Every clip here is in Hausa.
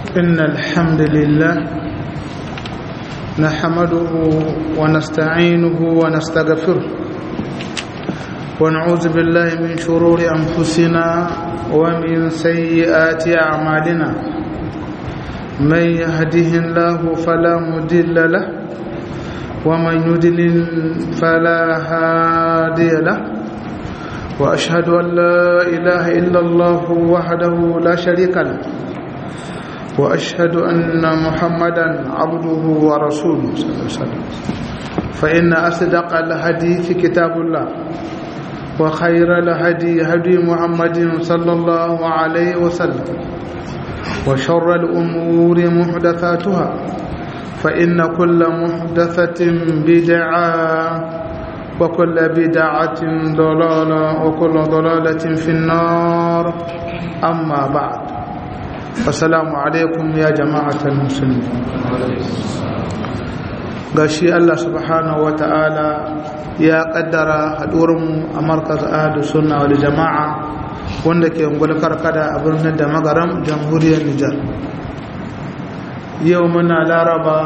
إن الحمد لله نحمده ونستعينه ونستغفره ونعوذ بالله من شرور أنفسنا ومن سيئات أعمالنا من يهده الله فلا مضل له ومن يضلل فلا هادي له وأشهد أن لا إله إلا الله وحده لا شريك له وأشهد أن محمدا عبده ورسوله صلى الله عليه وسلم فإن أصدق الحديث كتاب الله وخير الهدي هدي محمد صلى الله عليه وسلم وشر الأمور محدثاتها فإن كل محدثة بدعة وكل بدعة ضلالة وكل ضلالة في النار أما بعد السلام عليكم يا جماعة المسلمين gashi Allah subhanahu wa ta'ala ya kaddara haɗuwarmu a markaz ahadu sunna wal jama'a wanda ke ungul karkada a birnin da magaram jamhuriyar Nijar yau muna laraba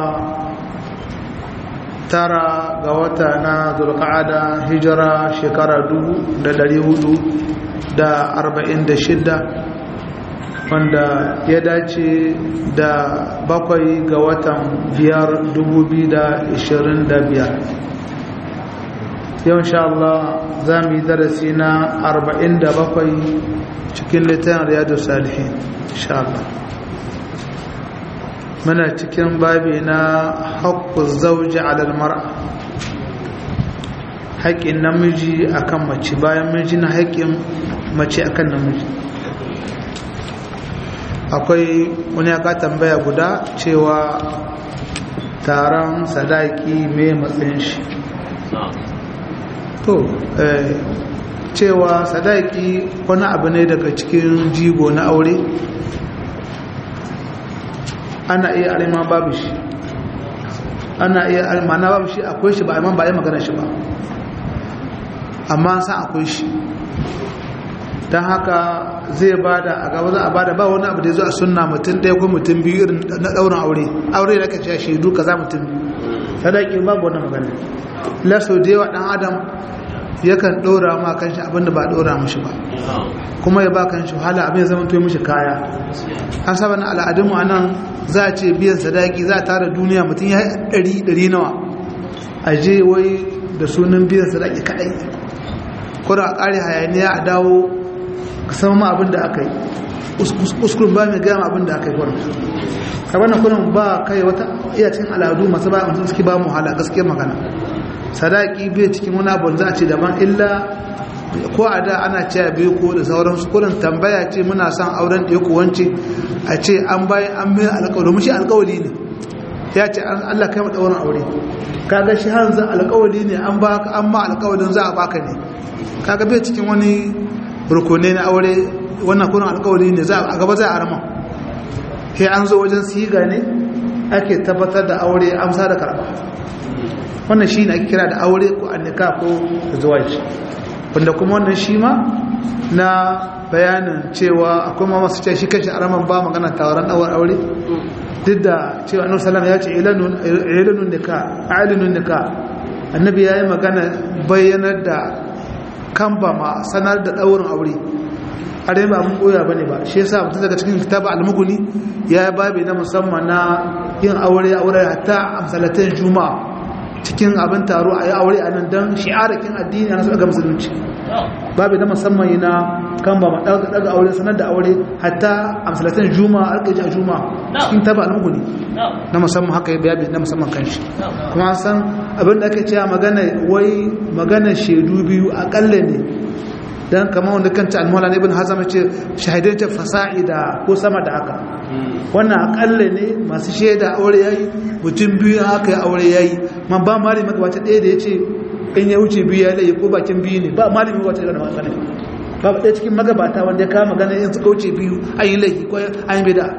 tara ga wata na zulqa'ada hijira shekara dubu da dari hudu da arba'in da shidda wanda ya dace da bakwai ga watan biyar dubu biyu da ishirin da biyar yau insha Allah za mu yi darasi na arba'in da bakwai cikin littafin riyadu salihin insha Allah muna cikin babi na haƙƙun zauji alal mar'a haƙƙin namiji akan mace bayan miji na haƙƙin mace akan namiji akwai wani aka tambaya guda cewa taron sadaki mai matsayin shi to cewa sadaki wani abu ne daga cikin jigo na aure ana iya alima babu shi ana iya almana babu shi akwai shi ba amma ba yi magana shi ba amma san akwai shi don haka zai bada a gaba za a bada ba wani abu da ya zo a sunna mutum ɗaya ko mutum biyu irin na ɗaurin aure aure da kace shaidu ka za mutum biyu sadaki babu wani magana laso da yawa ɗan adam yakan ɗora ma kanshi abinda ba ɗora mashi ba kuma ya ba kanshi wahala abin ya zama to mishi kaya an saba na al'adunmu a nan za a ce biyan sadaki za a tara duniya mutum ya ɗari ɗari nawa a je wai da sunan biyan sadaki kaɗai kuma a ƙare hayaniya a dawo ka sama ma abin da aka yi uskurin ba mai gama abin da aka yi kwanan ka wannan kunan ba kai wata iya cikin al'adu masu ba mutum suke ba mu hala gaskiyar magana sadaki bai cikin wani abu za a ce daban illa ko a da ana cewa biyu ko da sauran su kurin tambaya ce muna son auren da ya wance a ce an bayan an mai alkawari domin shi alkawari ne ya ce Allah kai mata wurin aure kaga shi har zan alkawari ne an ba an ma alkawarin za a baka ne kaga bai cikin wani rukune na aure wannan kurin alkawari ne za a gaba za a arama sai an zo wajen siga ne ake tabbatar da aure amsa da karba wannan shi ne ake kira da aure ko annika ko zuwaji wanda kuma wannan shi ma na bayanin cewa akwai ma masu ce shi kashi araman ba magana tawaran ɗawar aure duk da cewa annabi sallallahu ya ce ilanun nika alinun nika annabi ya yi magana bayyanar da kamba ma sanar da ɗaurin aure a dai ba abin koya ba ne ba shi yasa mutum daga cikin kitaba almuguni ya yi babi na musamman na yin aure aure hatta amsalatin juma'a cikin abin taro a yi aure a nan don shi'arakin addini a nasarar ga musulunci babu da musamman yi na kan ba daga aure sanar da aure hatta amsalatin juma'a alƙaji a juma'a cikin taba almuguni na musamman haka ya bayabi na musamman kan shi kuma an san abin da ake cewa magana wai magana shaidu biyu akalla ne dan kama wanda kanta almola ne ibn hazam ce shahidai ta fasa'i da ko sama da haka wannan akalla ne masu shaida aure yayi mutum biyu haka ya aure yayi man ba malami magabata ɗaya da yace in ya wuce biyu ya laye ko bakin biyu ne ba malami magabata da magana ba ɗaya cikin magabata wanda ya kama magana in suka wuce biyu an yi laifi ko an yi bida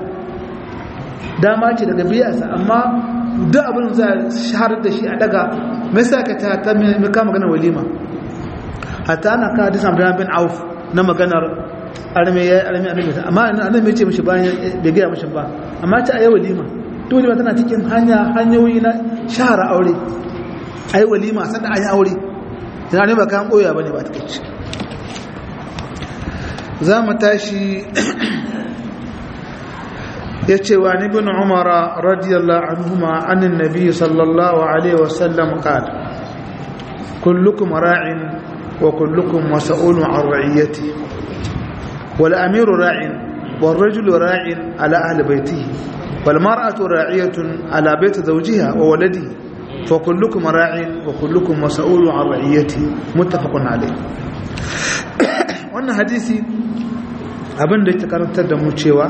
dama ce daga biyarsa amma duk abin za a shahar da shi a daga mai sa ka ta mai kama magana walima hatta ana ka hadisan Abdullah bin Auf na maganar arme ya yi arme arme amma annabi ya ce mishi bayan bai gaya mishi ba amma ta ayi walima to walima tana cikin hanya hanyoyi na shahara aure ayi walima sannan ayi aure dan ne ba kan boya bane ba ta kace za mu tashi ya ce wa ni bin umara radiyallahu anhuma anin nabi sallallahu alaihi wasallam qala kullukum ra'in wa kullukum mas'ulun an ra'iyati wal amiru ra'in wal rajulu ra'in ala ahli baytihi wal mar'atu ra'iyatun ala bayti zawjiha wa waladihi fa kullukum ra'in wa kullukum mas'ulun an ra'iyati muttafaqun alayh wannan hadisi abin da yake karantar da mu cewa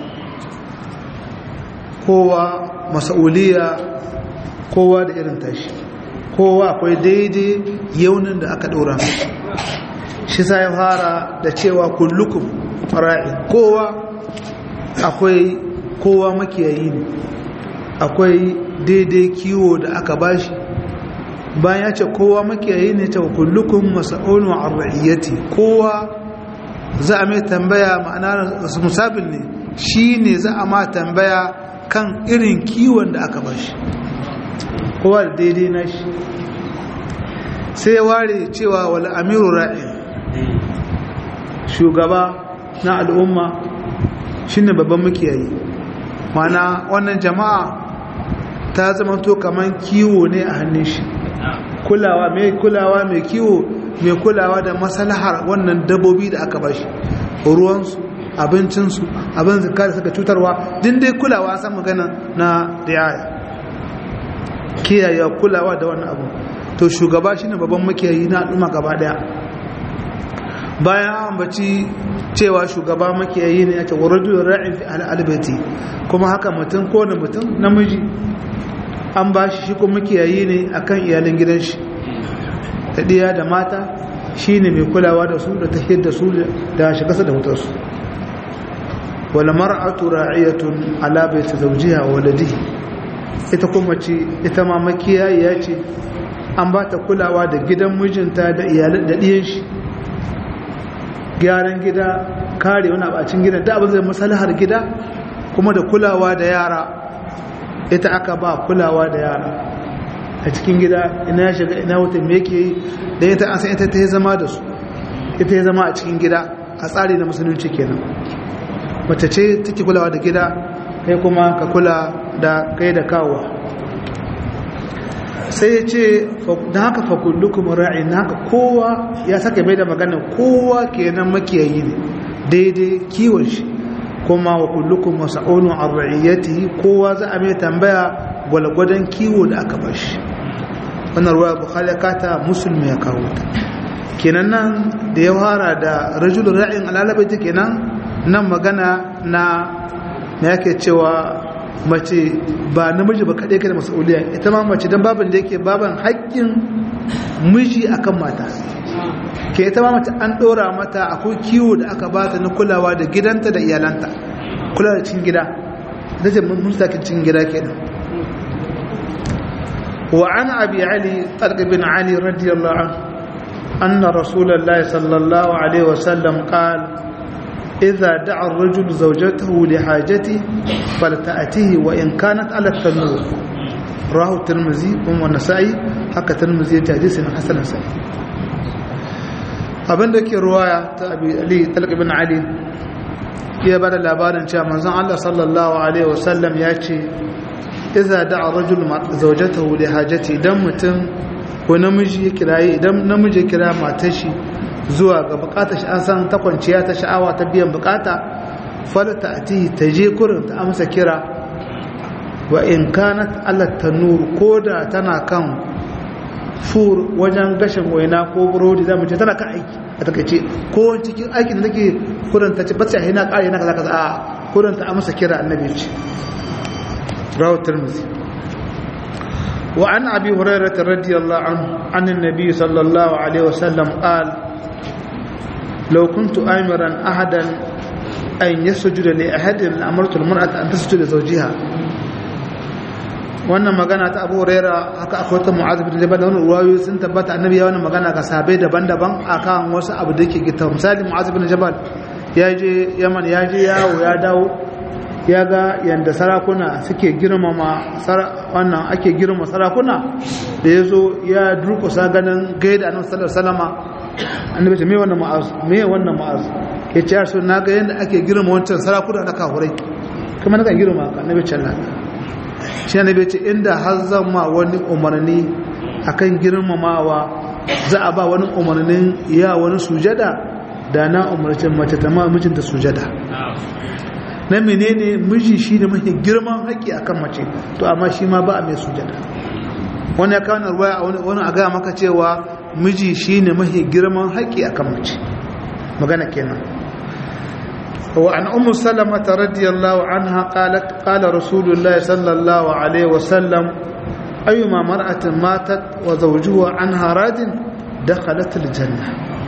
kowa masauliya kowa da irin tashi kowa akwai daidai yaunin da aka ɗora shi sa ya fara da cewa kullukum fara'in kowa akwai kowa makiyayi ne akwai daidai kiwo da aka bashi bayan ya ce kowa makiyayi ne ta kullukum masa'ulun arra'iyyati kowa za a mai tambaya ma'ana musabin ne shi ne za a ma tambaya kan irin kiwon da aka bashi kowa da daidai na shi sai ware cewa wal amiru ra'in shugaba na al'umma shine babban makiyayi mana wannan jama'a ta zama to kaman kiwo ne a hannun shi kulawa mai kulawa mai kiwo mai kulawa da maslahar wannan dabbobi da aka bashi ruwansu abincinsu abin zika da suka cutarwa din dai kulawa san magana na riaya kiyaye kulawa da wannan abu to shugaba shine babban makiyayi na al'umma gaba daya bayan ambaci cewa shugaba makiyayi ne ya ce wa rajulun ra'in fi al'albati kuma haka mutum ko da mutum namiji an ba shi shi kuma makiyayi ne akan iyalin gidan shi da ɗiya da mata shi ne mai kulawa da su da tahiyar da su da shigarsa da mutarsu wala mar'atu ra'iyatun ala baiti zawjiha wa waladihi ita kuma ce ita ma makiyayi ya ce an ba ta kulawa da gidan mijinta da iyalan da ɗiyan shi gyaran gida kare wani abacin gida da abin zai masalahar gida kuma da kulawa da yara ita aka ba kulawa da yara a cikin gida ina ya shiga ina wata me yake yi da ita an san ita ta yi zama da su ita ya zama a cikin gida a tsari na musulunci kenan mace ce take kulawa da gida kai kuma ka kula da kai da kawowa sai ya ce da haka fakullukum ra'in haka kowa ya saka mai da magana kowa kenan makiyayi ne daidai kiwon shi kuma wa kullukum mas'ulun an ra'iyatihi kowa za a mai tambaya gwalgwadon kiwo da aka bashi wannan ruwa bukhari kata musulmi ya kawo ta kenan nan da ya fara da rajulun ra'in alalabaita kenan nan magana na na yake cewa mace ba namiji ba kaɗai kada masauliya ita ma mace don baban da yake baban haƙƙin miji akan mata ke ita ma mace an ɗora mata akwai kiwo da aka bata na kulawa da gidanta da iyalanta kula da cikin gida da ce mustakin cikin gida kenan wa an abi ali talq bin ali radiyallahu anhu anna rasulullahi sallallahu alaihi wasallam qala إذا دعا الرجل زوجته لحاجته فلتأتيه وإن كانت على التنور راه الترمذي والنسائي حكى الترمذي حديث حسن سعيد abin da ke ruwaya ta abi ali talq ibn ali ya bada labarin cewa manzon Allah sallallahu alaihi wasallam ya ce idza da'a rajul zawjatahu li hajati idan mutum ko namiji ya kiraye idan namiji ya kira matar shi zuwa ga bukatar shi an san ta kwanciya ta sha'awa ta biyan bukata falata ati ta je kurin ta amsa kira wa in kanat ala tanur koda tana kan fur wajen gashin waina ko burodi zamu ce tana kan aiki a takaice ko cikin aikin da take kurin ta ce ba sai na kare na kaza kaza a kurin ta amsa kira annabi ce rawu tirmidhi wa an abi hurairah radiyallahu anhu an annabi sallallahu alaihi wasallam qala لو كنت آمرا أحدا أن يسجد لأحد لأمرت المرأة أن تسجد لزوجها wannan magana ta abu raira haka akwai ta mu'azib bin jabal da wani ruwayoyi sun tabbata annabi ya wannan magana ga sahabbai daban-daban akan wasu abu da yake gita misali mu'azib bin jabal ya je yaman ya je yawo ya dawo ya ga yadda sarakuna suke girmama wannan ake girmama sarakuna da ya zo ya durkusa ganin gaida annabi sallallahu alaihi wasallama annabi ce me wannan ma'az me wannan ma'az ya ce yarsu na ga yadda ake girma wancan sarakuna na kafurai kuma na kan girma ka annabi ce Allah shi annabi ce inda har zan ma wani umarni akan girmamawa za a ba wani umarnin ya wani sujada da na umarci mace ta ma mijinta sujada na menene miji shi ne mafi girman haƙƙi akan mace to amma shi ma ba a mai sujada wani ya kawo na ruwaya wani a gaya maka cewa miji shi ne mafi girman haƙƙi akan mace magana kenan وعن أم سلمة رضي الله عنها قالت قال رسول الله صلى الله عليه وسلم أيما مرأة ماتت وزوجها عنها راد دخلت الجنة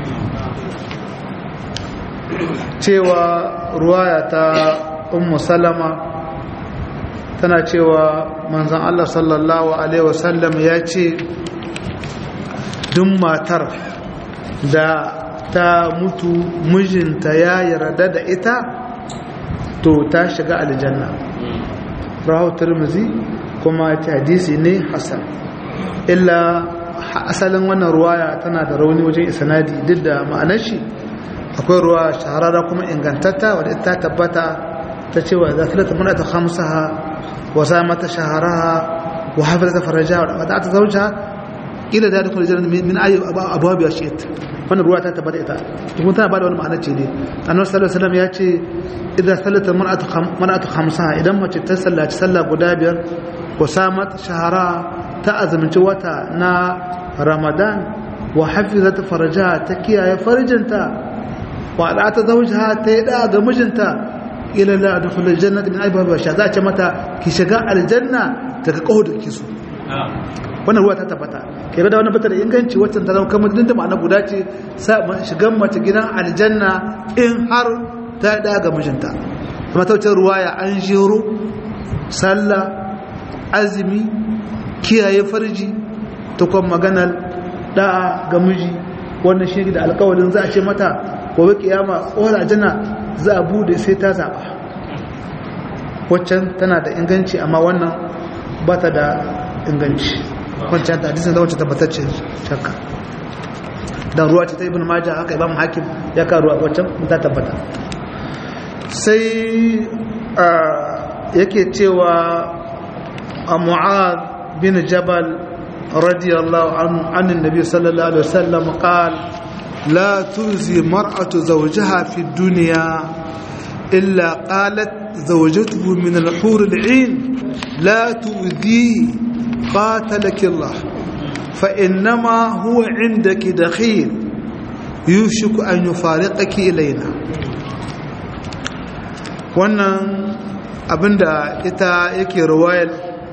cewa ruwaya ta ummu salama tana cewa manzon Allah sallallahu alaihi wasallam ya ce duk matar da ta mutu mijinta ya yarda da ita to ta shiga aljanna rahu turmuzi kuma ta hadisi ne hasan illa asalin wannan ruwaya tana da rauni wajen isanadi duk da ma'anar shi akwai ruwa shahararra kuma ingantatta wadda ita tabbata ta cewa za ta lata manata hamsaha wa sa mata shaharaha wa haifar ta faraja wa ta zauja ila da dukkan jiran min ayi abuwa biya shi ita wannan ruwa ta tabbata ita kuma tana bada wani ma'ana ce ne annabi sallallahu alaihi wasallam ya ce idan sallata mar'atu mar'atu khamsaha idan mace ta sallaci sallah guda biyar wa samat shahara ta azumci wata na ramadan wa hafizat farajaha ta kiyaye farjinta wa da ta zaujaha ta yi da ga mijinta ila la adkhul aljannata min aibha wa za ce mata ki shiga aljanna daga kaho da kisu wannan ruwa ta tabbata ke da wannan bata da inganci wacce ta zama kamar dinta ma'ana guda ce shigan mace gidan aljanna in har ta da ga mijinta kuma ta wuce ruwaya an jiro sallah azumi kiyaye farji ta kuma maganar da'a ga miji wannan shi da alkawalin za a ce mata gobe kiyama tsohon aljanna za a bude sai ta zaɓa waccan tana da inganci amma wannan ba ta da inganci wancan ta hadisin da wancan tabbatacce shakka dan ruwa ce ta ibn majah haka imam hakim ya ka ruwa wancan ta tabbata sai yake cewa a mu'ad bin jabal radiyallahu anhu annin nabi sallallahu alaihi wasallam qala لا تؤذي مرأة زوجها في الدنيا إلا قالت زوجته من الحور العين لا تؤذيه قاتلك الله فإنما هو عندك دخيل يوشك أن يفارقك إلينا wannan abinda ita yake ruwayar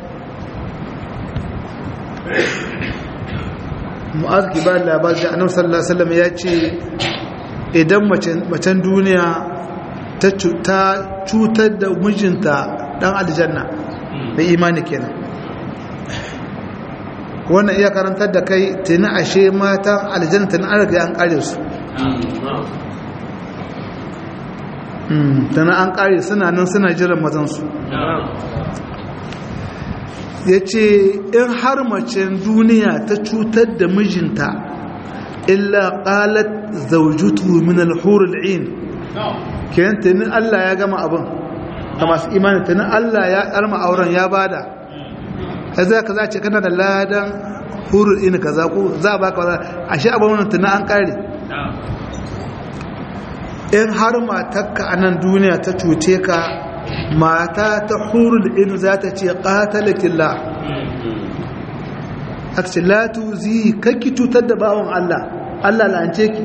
mu'az ki ba labar da annabi sallallahu alaihi wasallam ya ce idan macen duniya ta cutar da mijinta dan aljanna da imani kenan wannan iya karantar da kai tuni ashe matan aljanna tuni an riga an kare su tuni an kare suna nan suna jiran mazansu ya ce in har macen duniya ta cutar da mijinta illa qalat zawjutu min al-hur al-ain kenan tuni Allah ya gama abin ga masu imani tuni Allah ya karma auren ya bada kaza kaza ce kana da ladan hurul in kaza ko za ba ka ashe abin wannan tuni an kare in har matarka a nan duniya ta cuce ka mata ta hurul in za ta ce qatalakillah aka ce la tuzi kakki cutar da bawon Allah Allah la'ance ki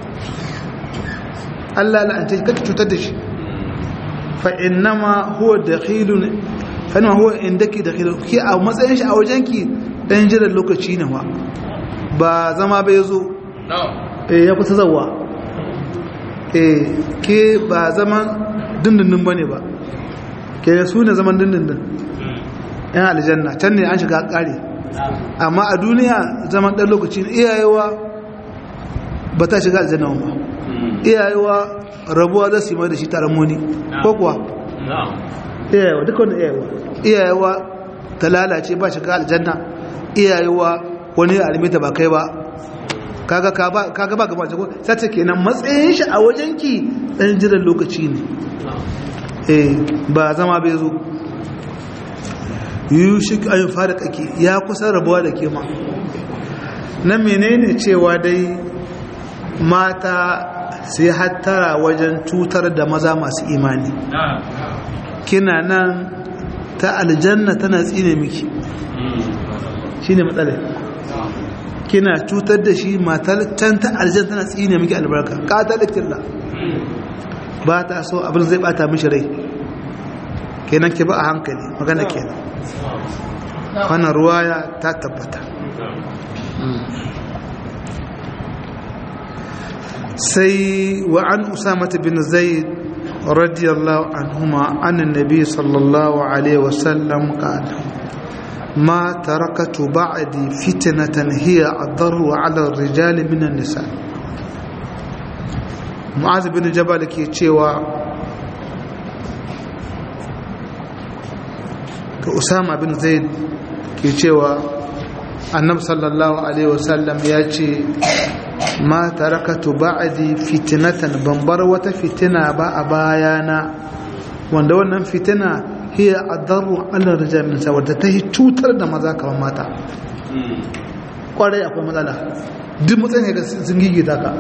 Allah la'ance ki kakki cutar da shi fa innama huwa dakhilun fa innama huwa indaki dakhilun ki a matsayin shi a wajenki dan jiran lokaci ne wa ba zama bai zo eh ya kusa zawa eh ke ba zaman dindindin bane ba ke su ne zaman dindindin yan aljanna can ne an shiga kare amma a duniya zaman ɗan lokaci iyayewa ba ta shiga aljanna ba iyayewa rabuwa za su yi mai da shi taron muni ko kuwa iyayewa duka wani iyayewa iyayewa ta lalace ba shi ka aljanna iyayewa wani alimita ba kai ba kaga kaga ba gaba ko sace kenan matsayin shi a wajenki dan jiran lokaci ne eh ba zama bai zo yushik ayin fara kake ya kusa rabuwa da ke ma na menene cewa dai mata sai hattara wajen cutar da maza masu imani kina nan ta aljanna tana tsine miki shine matsalar kina cutar da shi matar can ta aljanna tana tsine miki albarka kata da killa ba ta so abin zai bata mishi rai kenan ki ba a hankali magana kenan wannan ruwaya ta tabbata sai wa an usamata bin zaid radiyallahu anhuma an annabi sallallahu alaihi wasallam qala ما تركت بعدي فتنة هي أضر على الرجال من النساء معاذ بن جبل كي تشيوا كأسامة بن زيد كي تشيوا النبي صلى الله عليه وسلم ياتي ما تركت بعدي فتنة بمبر وتفتنة با أبايانا wanda wannan fitina hiya adarru ala rijal min sa wadda ta yi cutar da maza kamar mata kwarai akwai matsala duk matsayin ga sun gigita ka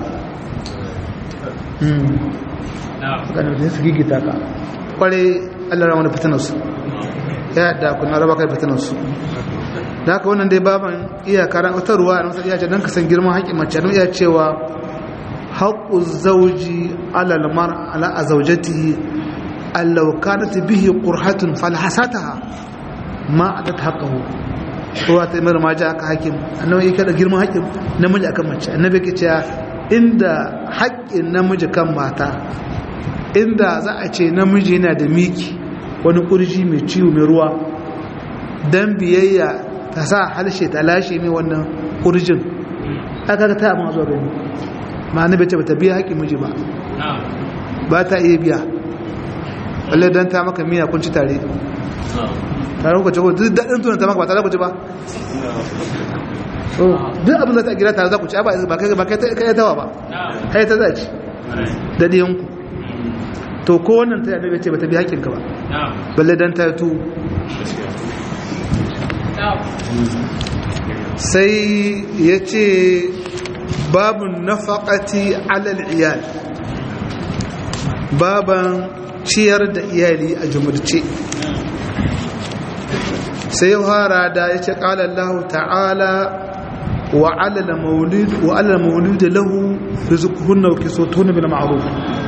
ganin da su gigita ka kwarai allah rama da fitinarsu ya da kuna raba kai fitinarsu da haka wannan dai baban iya karan wata ruwa na wasu iya ce don ka san girman haƙƙin mace don iya cewa haƙƙu zauji alalmar ala a zaujatihi allau kanat bihi qurhatun falhasataha ma atat haqqahu ruwa ta imar ma aka hakim annabi yake da girman haƙƙin namiji akan mace annabi yake cewa inda haƙƙin namiji kan mata inda za a ce namiji yana da miki wani kurji mai ciwo mai ruwa dan biyayya ta sa halshe ta lashe mai wannan kurjin aka ga ta amma zuwa gani ma annabi ce bata biya haƙƙin miji ba ba ta iya biya balle dan ta maka miya kun ci tare tare ku ci ko duk daɗin tunan ta maka ba tare ku ci ba duk abin da ta gira tare za ku ci ba kai ba kai tawa ba kai ta za ci da ɗiyanku to ko wannan ta yadda ce ba ta bi haƙƙinka ba balle dan ta tu sai ya ce babun nafaƙati alal iyal baban ciyar da iyali a jumurce sai fara da ya ce ƙala Allah ta'ala wa alala maulid wa alala maulid lahu rizquhunna wa kiswatuhunna bil ma'ruf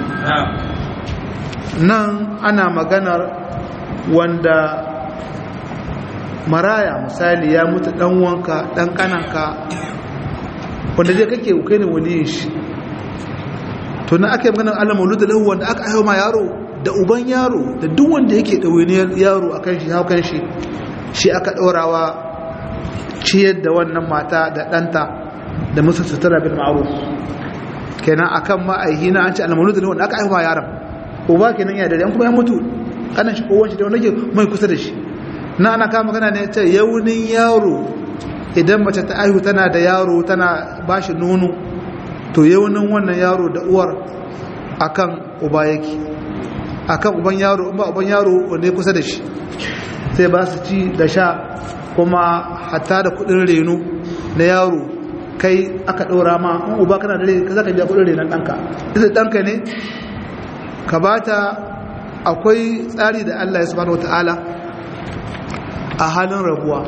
nan ana maganar wanda maraya misali ya mutu dan wanka dan kananka wanda zai kake kai ne waliyin shi to na aka yi maganar Allah maulid lahu wanda aka aiwa ma yaro da uban yaro da duk wanda yake ɗawainiyar yaro a kan shi haukan shi shi aka ɗorawa ciyar da wannan mata da ɗanta da musu sutura bin ma'aruf kenan akan ma'aihi na an ce almanu da wanda aka aihuwa yaron uba kenan ya dare an kuma ya mutu kanan shi kowanci da wanda ke mai kusa da shi na ana kama magana ne ta yaunin yaro idan mace ta aihu tana da yaro tana ba shi nono to yaunin wannan yaro da uwar akan uba yake akan uban yaro ba uban yaro wanda ya kusa da shi sai ba su ci da sha kuma hatta da kudin reno na yaro kai aka ɗora ma in uba kana da rai ka zaka biya kudin renon ɗanka ita ɗanka ne ka bata akwai tsari da Allah ya subhanahu wata'ala a halin rabuwa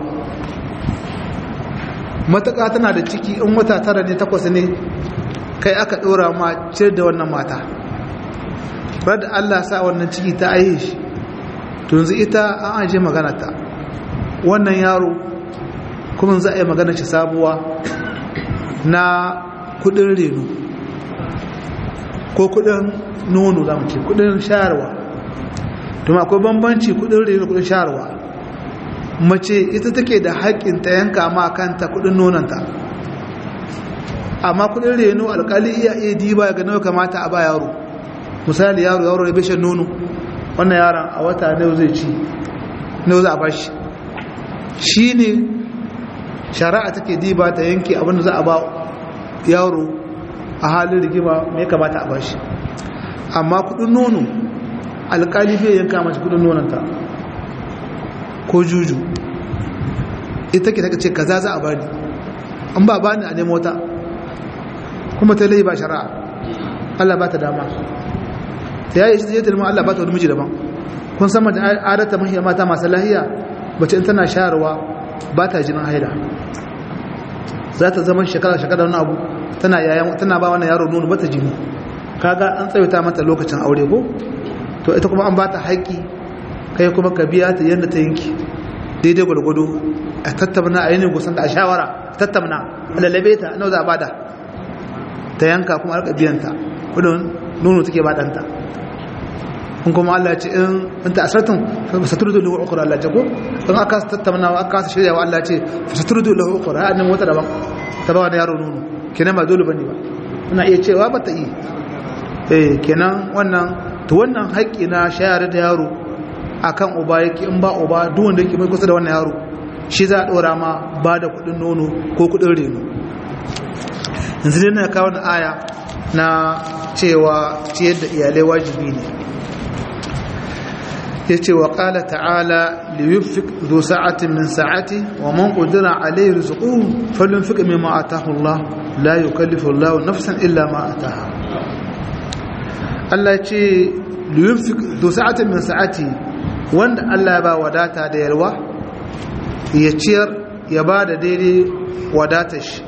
mataka tana da ciki in wata tara ne takwas ne kai aka ɗora ma ciyar da wannan mata da Allah sa wannan ciki ta aihe shi to yanzu ita an aje magana ta wannan yaro kuma za a yi magana shi sabuwa na kudin reno ko kudin nono za mu ce kudin shayarwa to akwai bambanci kudin reno kudin shayarwa mace ita take da haƙƙin ta yanka ma kanta kudin nonanta amma kudin reno alkali iya iya diba ga nawa kamata a ba yaro misali yaro yaro ya bishan nono wannan yaron a wata nawa zai ci nawa za a bashi shi ne shari'a take diba ta yanke abin da za a ba yaro a halin rigima mai kamata a bashi amma kudin nono alkali bai yanka mace kudin nonanta ko juju ita ke take ce kaza za a bani an ba bani a nemo ta kuma ta lai ba shari'a Allah ba ta dama ta yayi shi zai talma Allah ba ta wani miji daban kun san mace adata mahiyar mata masu lahiya bace in tana shayarwa ba ta jinin haila za ta zama shekara shekara wani abu tana yayan tana ba wannan yaro nono ba ta jini kaga an tsayuta mata lokacin aure ko to ita kuma an ba ta haƙƙi kai kuma ka biya ta yadda ta yanki daidai gwargwado a tattamna a yanayin gusan da a shawara tattamna a lalabe ta nau za a bada ta yanka kuma alka biyanta kudin nono take badanta kun kuma Allah ce in ta asratun fasaturu da lahu ukura Allah ce ko in aka tattamna wa aka shirya wa Allah ce fasaturu da lahu ukura a nan wata daban ta ba wani yaro nono kenan ba dole bane ba ina iya cewa ba ta yi eh kenan wannan to wannan haƙƙi na shayar da yaro akan uba yake in ba uba duk wanda yake mai kusa da wannan yaro shi za a ɗora ma ba da kuɗin nono ko kuɗin reno yanzu dai na kawo aya na cewa ciyar da iyalai wajibi ne ya ce wa ƙala ta'ala liyufik zo sa'atin min sa'ati wa man ƙudura alayhi rizqu falun fika mimma atahu Allah la yukallifu Allah nafsan illa ma ataha Allah ce liyufik zo sa'atin min sa'ati wanda Allah ya ba wadata da yalwa ya ciyar ya ba da daidai wadatar shi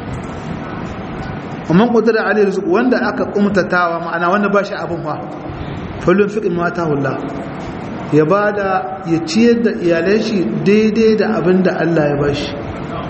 amman kudura alayhi rizq wanda aka kumtatawa ma'ana wanda ba shi abin fa falun fiqin mata hulla ya ba da ya ciyar da iyalan shi daidai da abin da Allah ya ba shi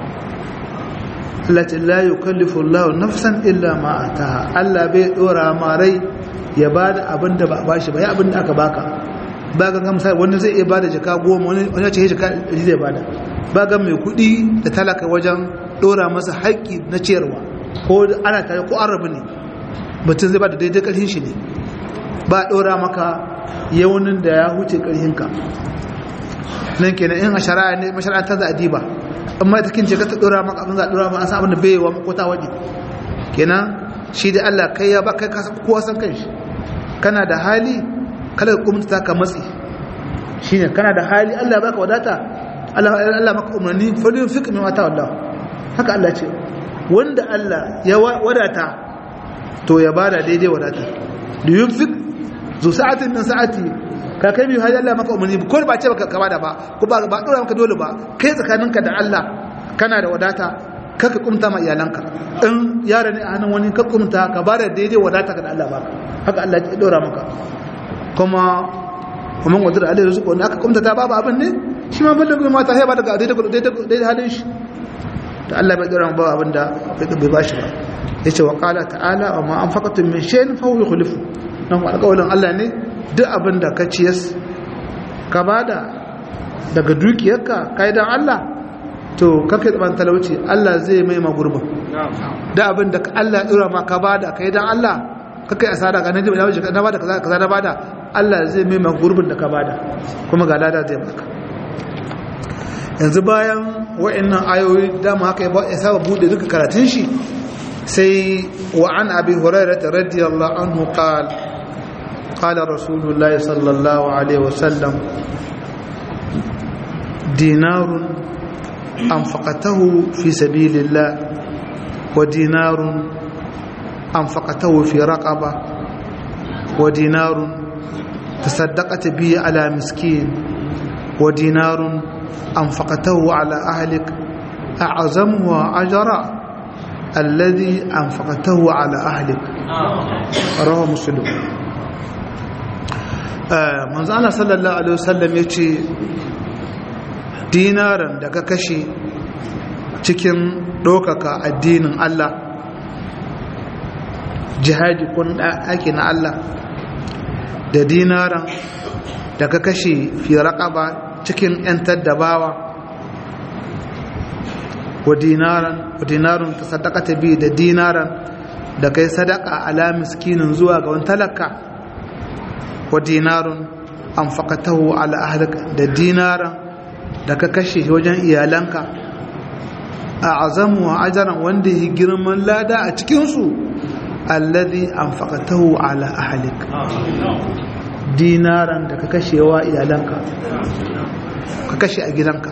Allah ta la yukallifu Allah nafsan illa ma ataha Allah bai dora ma rai ya ba da abin da ba ba shi ba ya abin da aka baka ba ga gamsa wanda zai iya bada jaka goma wani ya ce jaka ɗari zai bada ba ga mai kuɗi da talaka wajen ɗora masa haƙƙi na ciyarwa ko ana tare ko an rabu ne mutum zai bada daidai ƙarfin shi ne ba ɗora maka yaunin da ya huce ƙarfinka nan kenan in a shari'a ne mashari'a ta za a diba amma ita kin ce ka ta ɗora maka abin za a ɗora maka an san abin da bai wa makota waje kenan shi da Allah kai ya ba kai ka kowa san kanshi kana da hali kada ka kumta ka matsi shine kana da hali Allah baka wadata Allah Allah maka umarni falin fiqh min wata Allah haka Allah ce wanda Allah ya wadata to ya bada daidai wadata da yunfik zu sa'atin min sa'ati ka kai biyu hali Allah maka umarni ko ba ce baka ka bada ba ko ba ba dora maka dole ba kai tsakaninka da Allah kana da wadata kaka kumta ma iyalanka in yara ne a hannun wani ka kumta ka bada daidai wadata ka da Allah baka haka Allah ya dora maka kuma kuma wadda alai rizqu wanda aka kumta ta babu abin ne shi ma balle kuma mata sai ba daga daidai daidai halin shi da Allah bai dora ba abin da bai bashi ba yace wa qala ta'ala wa ma anfaqatum min shay'in fa huwa yukhlifu nan alƙawarin Allah ne duk abin da ka ciyas ka bada daga dukiyarka kai dan Allah to kake tsaban talauci Allah zai mai ma gurbin da abin da Allah ya dora ma ka bada kai dan Allah kakai asara ga naji na bada kaza kaza na bada Allah zai mai ma gurbin da ka bada kuma ga lada zai baka yanzu bayan wa'annan ayoyi dama haka ya saba bude duka karatun shi sai wa an abi hurairah radiyallahu anhu qala qala rasulullah sallallahu alaihi wasallam dinarun anfaqatahu fi sabilillah wa dinarun أنفقته في رقبة ودينار تصدقت به على مسكين ودينار أنفقته على أهلك أعظمها أجرا الذي أنفقته على أهلك رواه مسلم manzo Allah sallallahu alaihi wasallam yace dinaran da ka kashe cikin ɗaukaka addinin Allah jihadi kun ake na Allah da dinaran da ka kashe fi raqaba cikin yantar da bawa wa dinaran wa dinarun tasaddaqata bi da dinaran da kai sadaka ala miskinin zuwa ga wani talaka wa dinarun anfaqatahu ala ahlika da dinaran da ka kashe wajen iyalanka a azamu wa ajaran wanda ya girman lada a cikinsu alladhi anfaqatahu ala ahlik dinaran da ka kashe wa iyalanka ka kashe a gidanka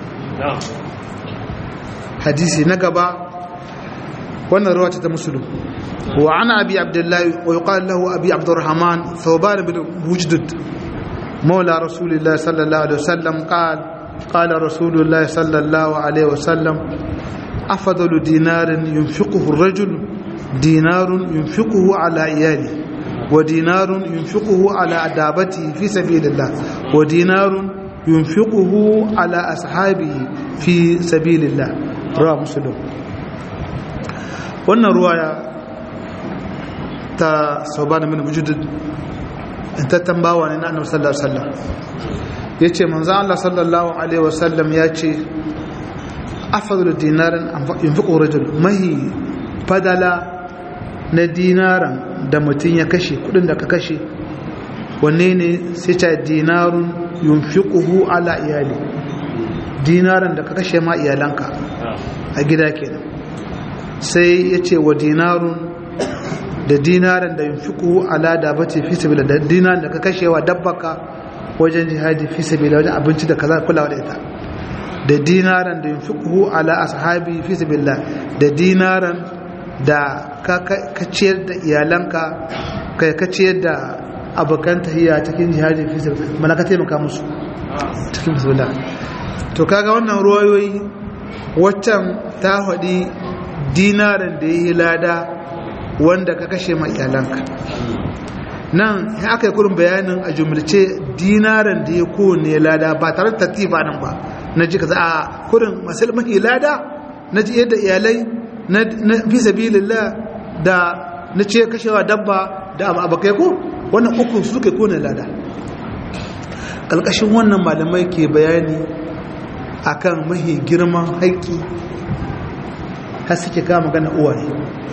hadisi na gaba wannan ruwa ta musulun wa ana abi abdullahi wa yuqal lahu abi abdurrahman thawban bin wujdud مولى رسول الله صلى الله عليه وسلم قال قال رسول الله صلى الله عليه وسلم أفضل دينار ينفقه الرجل دينار ينفقه على عياله ودينار ينفقه على دابته في سبيل الله ودينار ينفقه على أصحابه في سبيل الله رواه مسلم wannan ruwaya ta sauban min wujud ta tambawa ne na annabi sallallahu alaihi wasallam yace manzo Allah sallallahu alaihi wasallam yace afdalu dinarin yunfiqu rajul mahi fadala na dinaran da mutum ya kashe kudin da ka kashe wanne ne sai ta dinarun yunfiquhu ala iyali dinaran da ka kashe ma iyalanka a gida kenan sai yace wa dinarun da dinaran da yunfiquhu ala dabati fi sabila da dinaran da ka kashe wa dabbaka wajen jihadi fi sabila wajen abinci da kaza kulawa da ita da dinaran da yunfiquhu ala ashabi fi sabila da dinaran da ka ciyar da iyalanka kai ka ciyar da abokan tahiyya cikin jihadi fi sabila malaka taimaka musu cikin sabila to kaga wannan ruwayoyi waccan ta faɗi dinaran da yi lada wanda ka kashe ma iyalanka nan ya aka yi kurin bayanin a jumlace dinaran da ya kowane lada ba tare da tattifa nan ba na ji ka za a kurin masu mahi lada na ji yadda iyalai na fi sabilillah da na ce kashewa dabba da abokai ko wannan uku su suka kowane lada ƙalƙashin wannan malamai ke bayani akan mahi girman haƙƙi har suke kama magana uwaye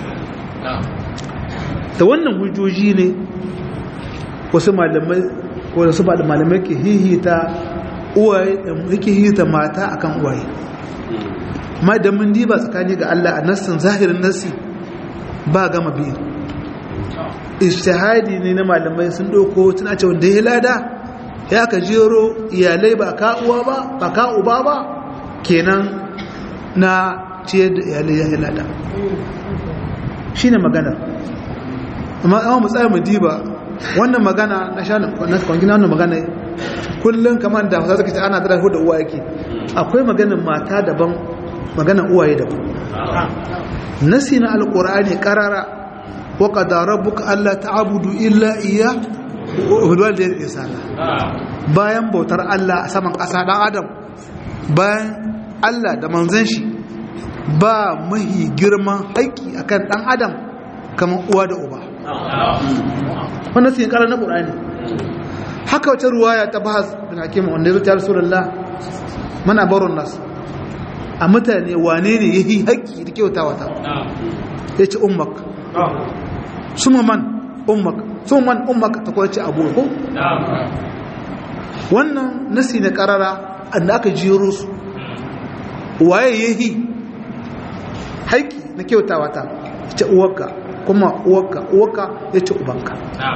da wannan hujjoji ne wasu malamai wasu malamai ke hihita uwaye yake hihita mata akan uwaye ma da mun diba tsakani ga Allah a nassin zahirin nassi ba gama biyu ishtihadi ne na malamai sun doko tana ce wanda ya lada ya ka jero iyalai ba ka uwa ba ba ka uba ba kenan na ciyar da iyalai ya lada shi ne maganar amma an mu tsaya mu diba wannan magana na sha na kwangina wannan magana kullum kamar da hausa suka ce ana dara da uwa yake akwai maganin mata daban maganin uwaye daban nasi na alkur'ani karara wa qadara rabbuka alla ta'budu illa iya wa bil walidayni ihsana bayan bautar Allah a saman ƙasa dan adam bayan Allah da manzon shi ba mahi girman haƙƙi akan dan adam kamar uwa da uba wannan sai karar na qur'ani haka wata ruwaya ta bahas bin hakim wanda ya zuciya rasulullah mana barun nas a mutane wane ne yayi haƙƙi da kyautawa ta yace ummak suma man ummak suma man ummak ta kwace abu ko wannan nasi na karara anda aka jiro su waye yayi haƙƙi na kyautawa ta yace uwarka kuma uwarka uwarka yace ubanka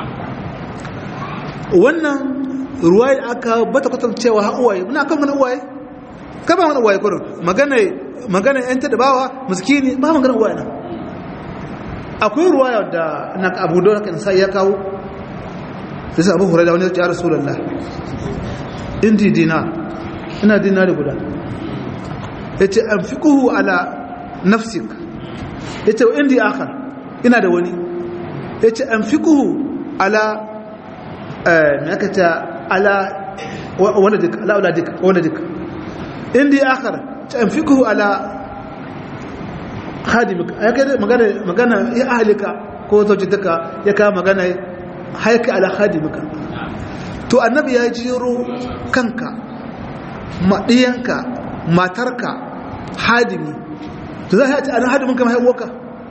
wannan ruwaye aka bata kwatancewa ha uwaye muna kan mana uwaye ka ba mana uwaye kurin magana magana yan ta dabawa miskini ba magana uwaye na akwai ruwaya da na abu da kan sai ya kawo sai abu hurairah wani ya rasulullah indi dinar ina dinari guda yace anfiquhu ala nafsik yace indi akhar ina da wani yace anfiquhu ala me aka ta ala waladik ala waladik waladik indi akhar tanfiqhu ala khadimika ya kai magana magana ya ahlika ko zaujitaka ya ka magana haika ala khadimika to annabi ya jiro kanka madiyanka matarka hadimi to za a ce a nan hadimin kama haihuwarka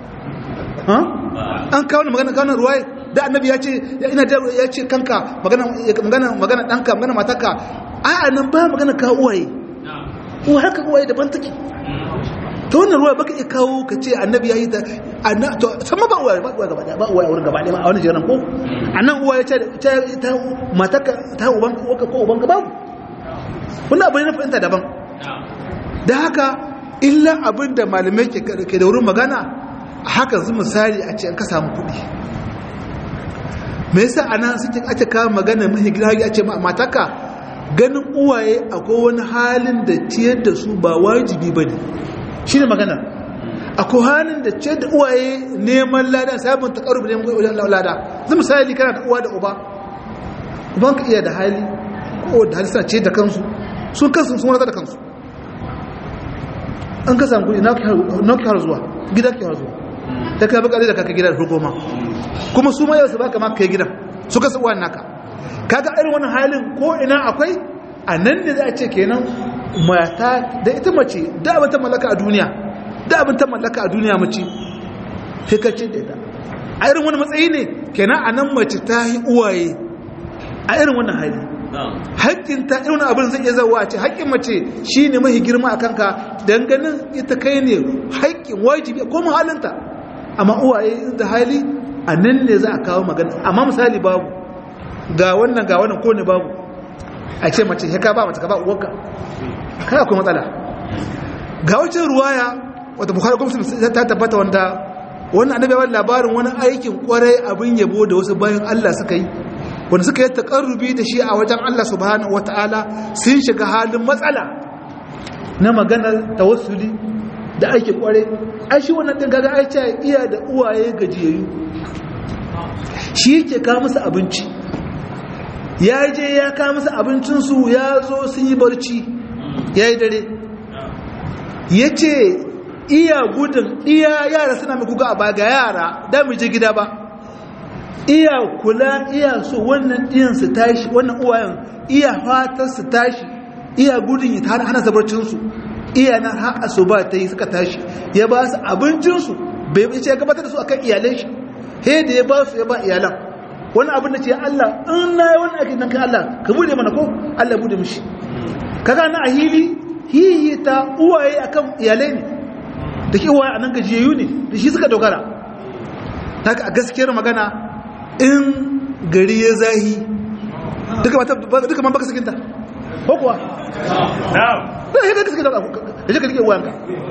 an kawo da magana kawo ruwaye da annabi ya ce ina da ya ce kanka magana magana magana danka magana matarka a a nan ba magana kawo uwaye uwa haka uwaye daban take ta wannan ruwa baka iya kawo ka ce annabi ya yi ta to sama ba uwaye ba uwaye gaba ba uwaye a wurin gaba a wani jiran ko a nan uwaye ce ta matarka ta uban ko uban ka babu wannan abu ne na fahimta daban da haka illa abin da malamai ke da wurin magana haka zu misali a ce an ka samu kuɗi me yasa anan suke ake kawo magana mahi gida a ce mataka ganin uwaye akwai wani halin da ciyar da su ba wajibi ba ne shi ne magana akwai halin da ciyar da uwaye neman lada samun ta ƙarubi neman wajen lada zai misali kana da uwa da uba uban ka iya da hali ko da hali suna ciyar da kansu sun kansu sun wani da kansu an ka samu kuɗi na ki har zuwa gida ki har zuwa ta kai bakare da kaka gida da hukuma kuma su ma yau su baka ma kai gidan su kasa uwan naka kaga irin wannan halin ko ina akwai a nan ne za a ce kenan mata da ita mace da abin ta mallaka a duniya da abin ta mallaka a duniya mace sai ka ce da ita a irin wani matsayi ne kenan a nan mace ta yi uwaye a irin wannan hali haƙƙin ta irin abin zai iya zawa ce haƙƙin mace shi ne mahi girma a kanka ganin ita kai ne haƙƙin wajibi ko halinta amma uwaye da hali a nan ne za a kawo magana amma misali babu ga wannan ga wannan ko ne babu a ce mace ya ka ba mace ka ba uwarka kai akwai matsala ga wacce ruwaya wata bukhari kuma ta tabbata wanda wannan annabi ya labarin wani aikin kwarai abin yabo da wasu bayan Allah suka yi wanda suka yi takarrubi da shi a wajen Allah subhanahu wataala sun shiga halin matsala na maganar tawassuli da aiki kware ai shi wannan din gaga aice iya da uwaye gajiyayyu shi yake ka musu abinci ya je ya ka musu abincinsu ya zo sun yi barci ya yi dare ya ce iya gudun iya yara suna mai kuka a baga yara da mu je gida ba iya kula iya so wannan ɗiyan su tashi wannan uwayen iya fatar su tashi iya gudun ya hana sabarcinsu iya na har asuba ta yi suka tashi ya ba su abincinsu bai ce ya gabatar da su akan iyalai shi he da ya ba su ya ba iyalan wani abin da ce Allah in na yi wani ake nan kan Allah ka bude mana ko Allah bude mishi kaga na a hili hiyi ta uwaye akan iyalai ne da ke uwaye a nan gajiyayyu ne da shi suka dogara ta a gaskiyar magana in gari ya zahi duka man baka sakinta ko kuwa da ya gaske da ya je ka rike uwanka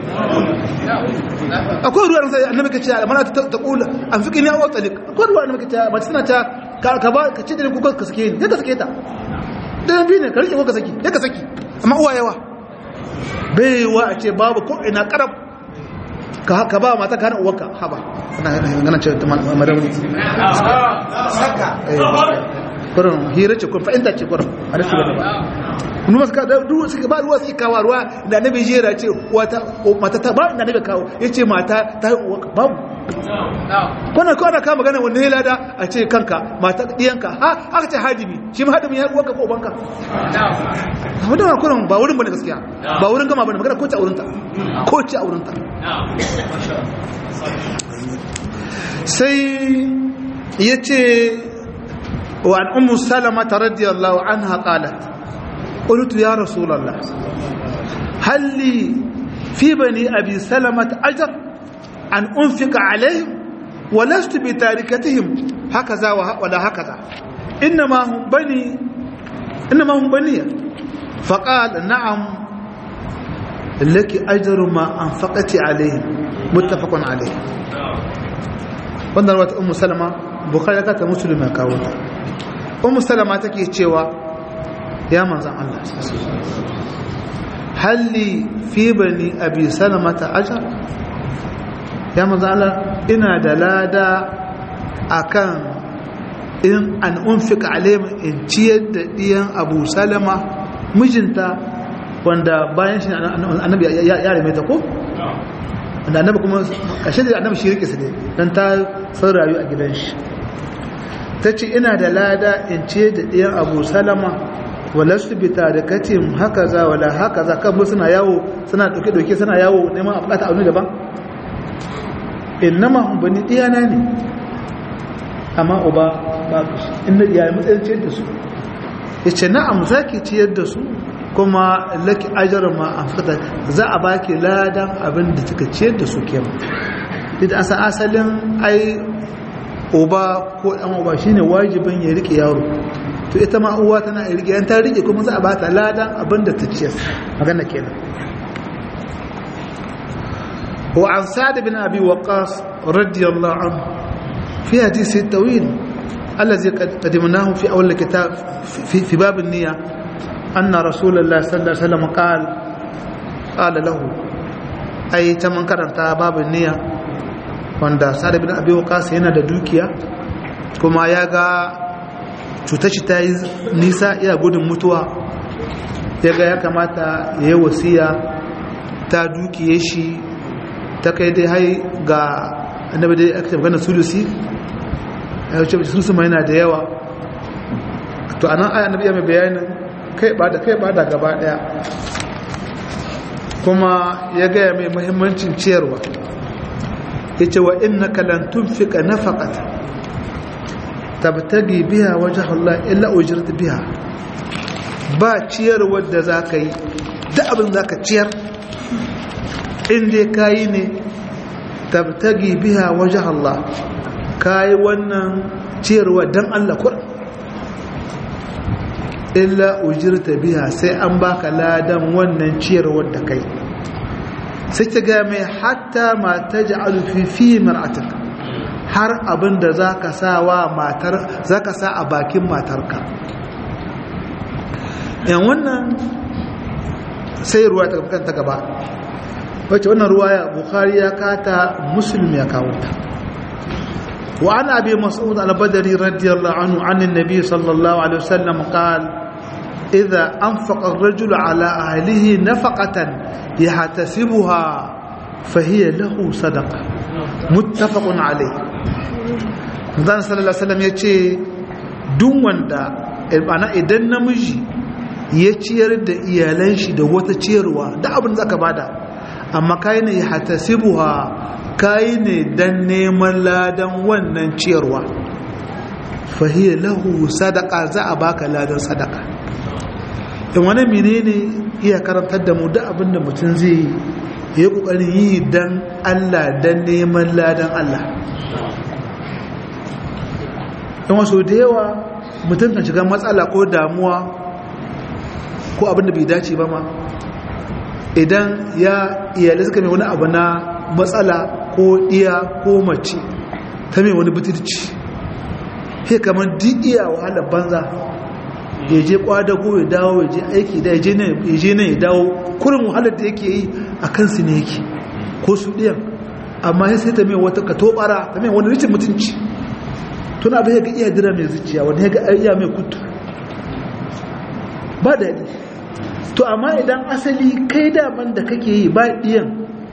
akwai ruwa sai annabi kace mana ta kula an fiki ni awa talik akwai ruwa annabi kace mace tana ta ka ba ka ce da ku ka sake ni ka sake ta dan bi ne ka rike ko ka saki ya ka saki amma uwa yawa bai wa a ce babu ko ina karab ka ka ba mata kana uwarka haba ina ganin ce ta madamu saka kurin hira ce kun fa'inta ce kurin a rasu gaba kuma suka da ruwa suka ba ruwa suka kawo ruwa da annabi jera ce wata mata ta ba da annabi kawo yace mata ta yi uwa babu kwana kwana ka magana wanda ya lada a ce kanka mata diyanka ha aka ce hadimi shi ma hadimi ya uwanka ko ubanka amma da kurin ba wurin bane gaskiya ba wurin gama bane magana ko ce a wurinta ko ce a wurinta sai yace وعن أم سلمة رضي الله عنها قالت قلت يا رسول الله هل لي في بني أبي سلمة أجر أن أنفق عليهم ولست بتاركتهم هكذا ولا هكذا إنما هم بني إنما هم بني فقال نعم لك أجر ما أنفقت عليهم متفق عليه wannan wata ummu salama bukhari ta muslim ya kawo ta ummu salama take cewa ya manzan Allah halli fi bani abi salama ta ajar ya manzan Allah ina da lada akan in an unfika alaihim in ciyar da diyan abu salama mijinta wanda bayan shi annabi ya rame ta ko da annabi kuma kashe da annabi shi rike su ne don ta san rayu a gidan shi ta ce ina da lada in ce da ɗiyan abu salama walastu bi tarikatin hakaza wala hakaza kan suna yawo suna dauke dauke suna yawo neman a bukata abu daban innama hum bani diyana ne amma uba ba shi inda iyaye matsayin ciyar da su yace na'am zaki ciyar da su kuma laki ajran ma anfaqta za a baki ladan abin da kika ciyar da su kenan duk asa asalin ai uba ko dan uba shine wajibin ya rike yaro to ita ma uwa tana rike yan ta rike kuma za a bata ladan abin da ta ciyar magana kenan wa an sa'd bin abi waqas radiyallahu anhu fi hadisi tawil الذي قدمناه في أول الكتاب في, في باب النية أن رسول الله صلى الله عليه وسلم قال قال له أي تمن كرنت باب النية wanda sa'ad bin abi waqas yana da dukiya kuma ya ga cutar shi ta yi nisa iya gudun mutuwa ya ga ya kamata ya yi wasiya ta dukiye shi ta kai dai hai ga annabi dai aka tabbata na sulusi ya wuce sulusi ma yana da yawa to anan aya annabi ya mai bayanin kai ba da kai ba da gaba daya kuma ya gaya mai muhimmancin ciyarwa yace wa innaka lan tunfika nafaqata tabtagi biha wajha Allah illa ujirta biha ba ciyar wadda zaka yi da abin zaka ciyar inda kai ne tabtagi biha wajha Allah kai wannan ciyarwa dan Allah kur illa ujirta biha sai an baka ladan wannan ciyarwar da kai sai ta gaya mai hatta ma ta ji alufi fi mar'atak har abin da za ka sa wa matar za ka sa a bakin matarka yan wannan sai ruwa ta kanta gaba wacce wannan ruwa ya bukari ya kata musulun ya kawo ta wa an abi mas'ud al-badri radiyallahu anhu an annabi sallallahu alaihi wasallam qala idza anfaqa ar-rajulu ala ahlihi nafaqatan يحتسبها فهي له صدقة متفق عليه Zan sallallahu Alaihi wasallam ya ce duk wanda ana idan namiji ya ciyar da iyalan shi da wata ciyarwa da abin da zaka bada amma kai ne ya hatasibuha kai ne dan neman ladan wannan ciyarwa fahiya lahu sadaka za a baka ladan sadaka in wani menene iya karantar da mu da abin da mutum zai yi ya kokarin yi dan Allah dan neman ladan Allah in wasu da yawa mutum kan shiga matsala ko damuwa ko abin da bai dace ba ma idan ya iyalai suka mai wani abu na matsala ko iya ko mace ta mai wani butulci he kamar duk iya wahalar banza ya je kwadago ya dawo ya je aiki da ya je nan ya dawo kurin wahalar da yake yi a kansu ne yake ko su ɗiyan amma ya sai ta mai wata katobara ta mai wani rikin mutunci tun abin ya ga iya dira mai zuciya wani ya ga iya mai kutu ba daɗi to amma idan asali kai daman da kake yi ba ɗiyan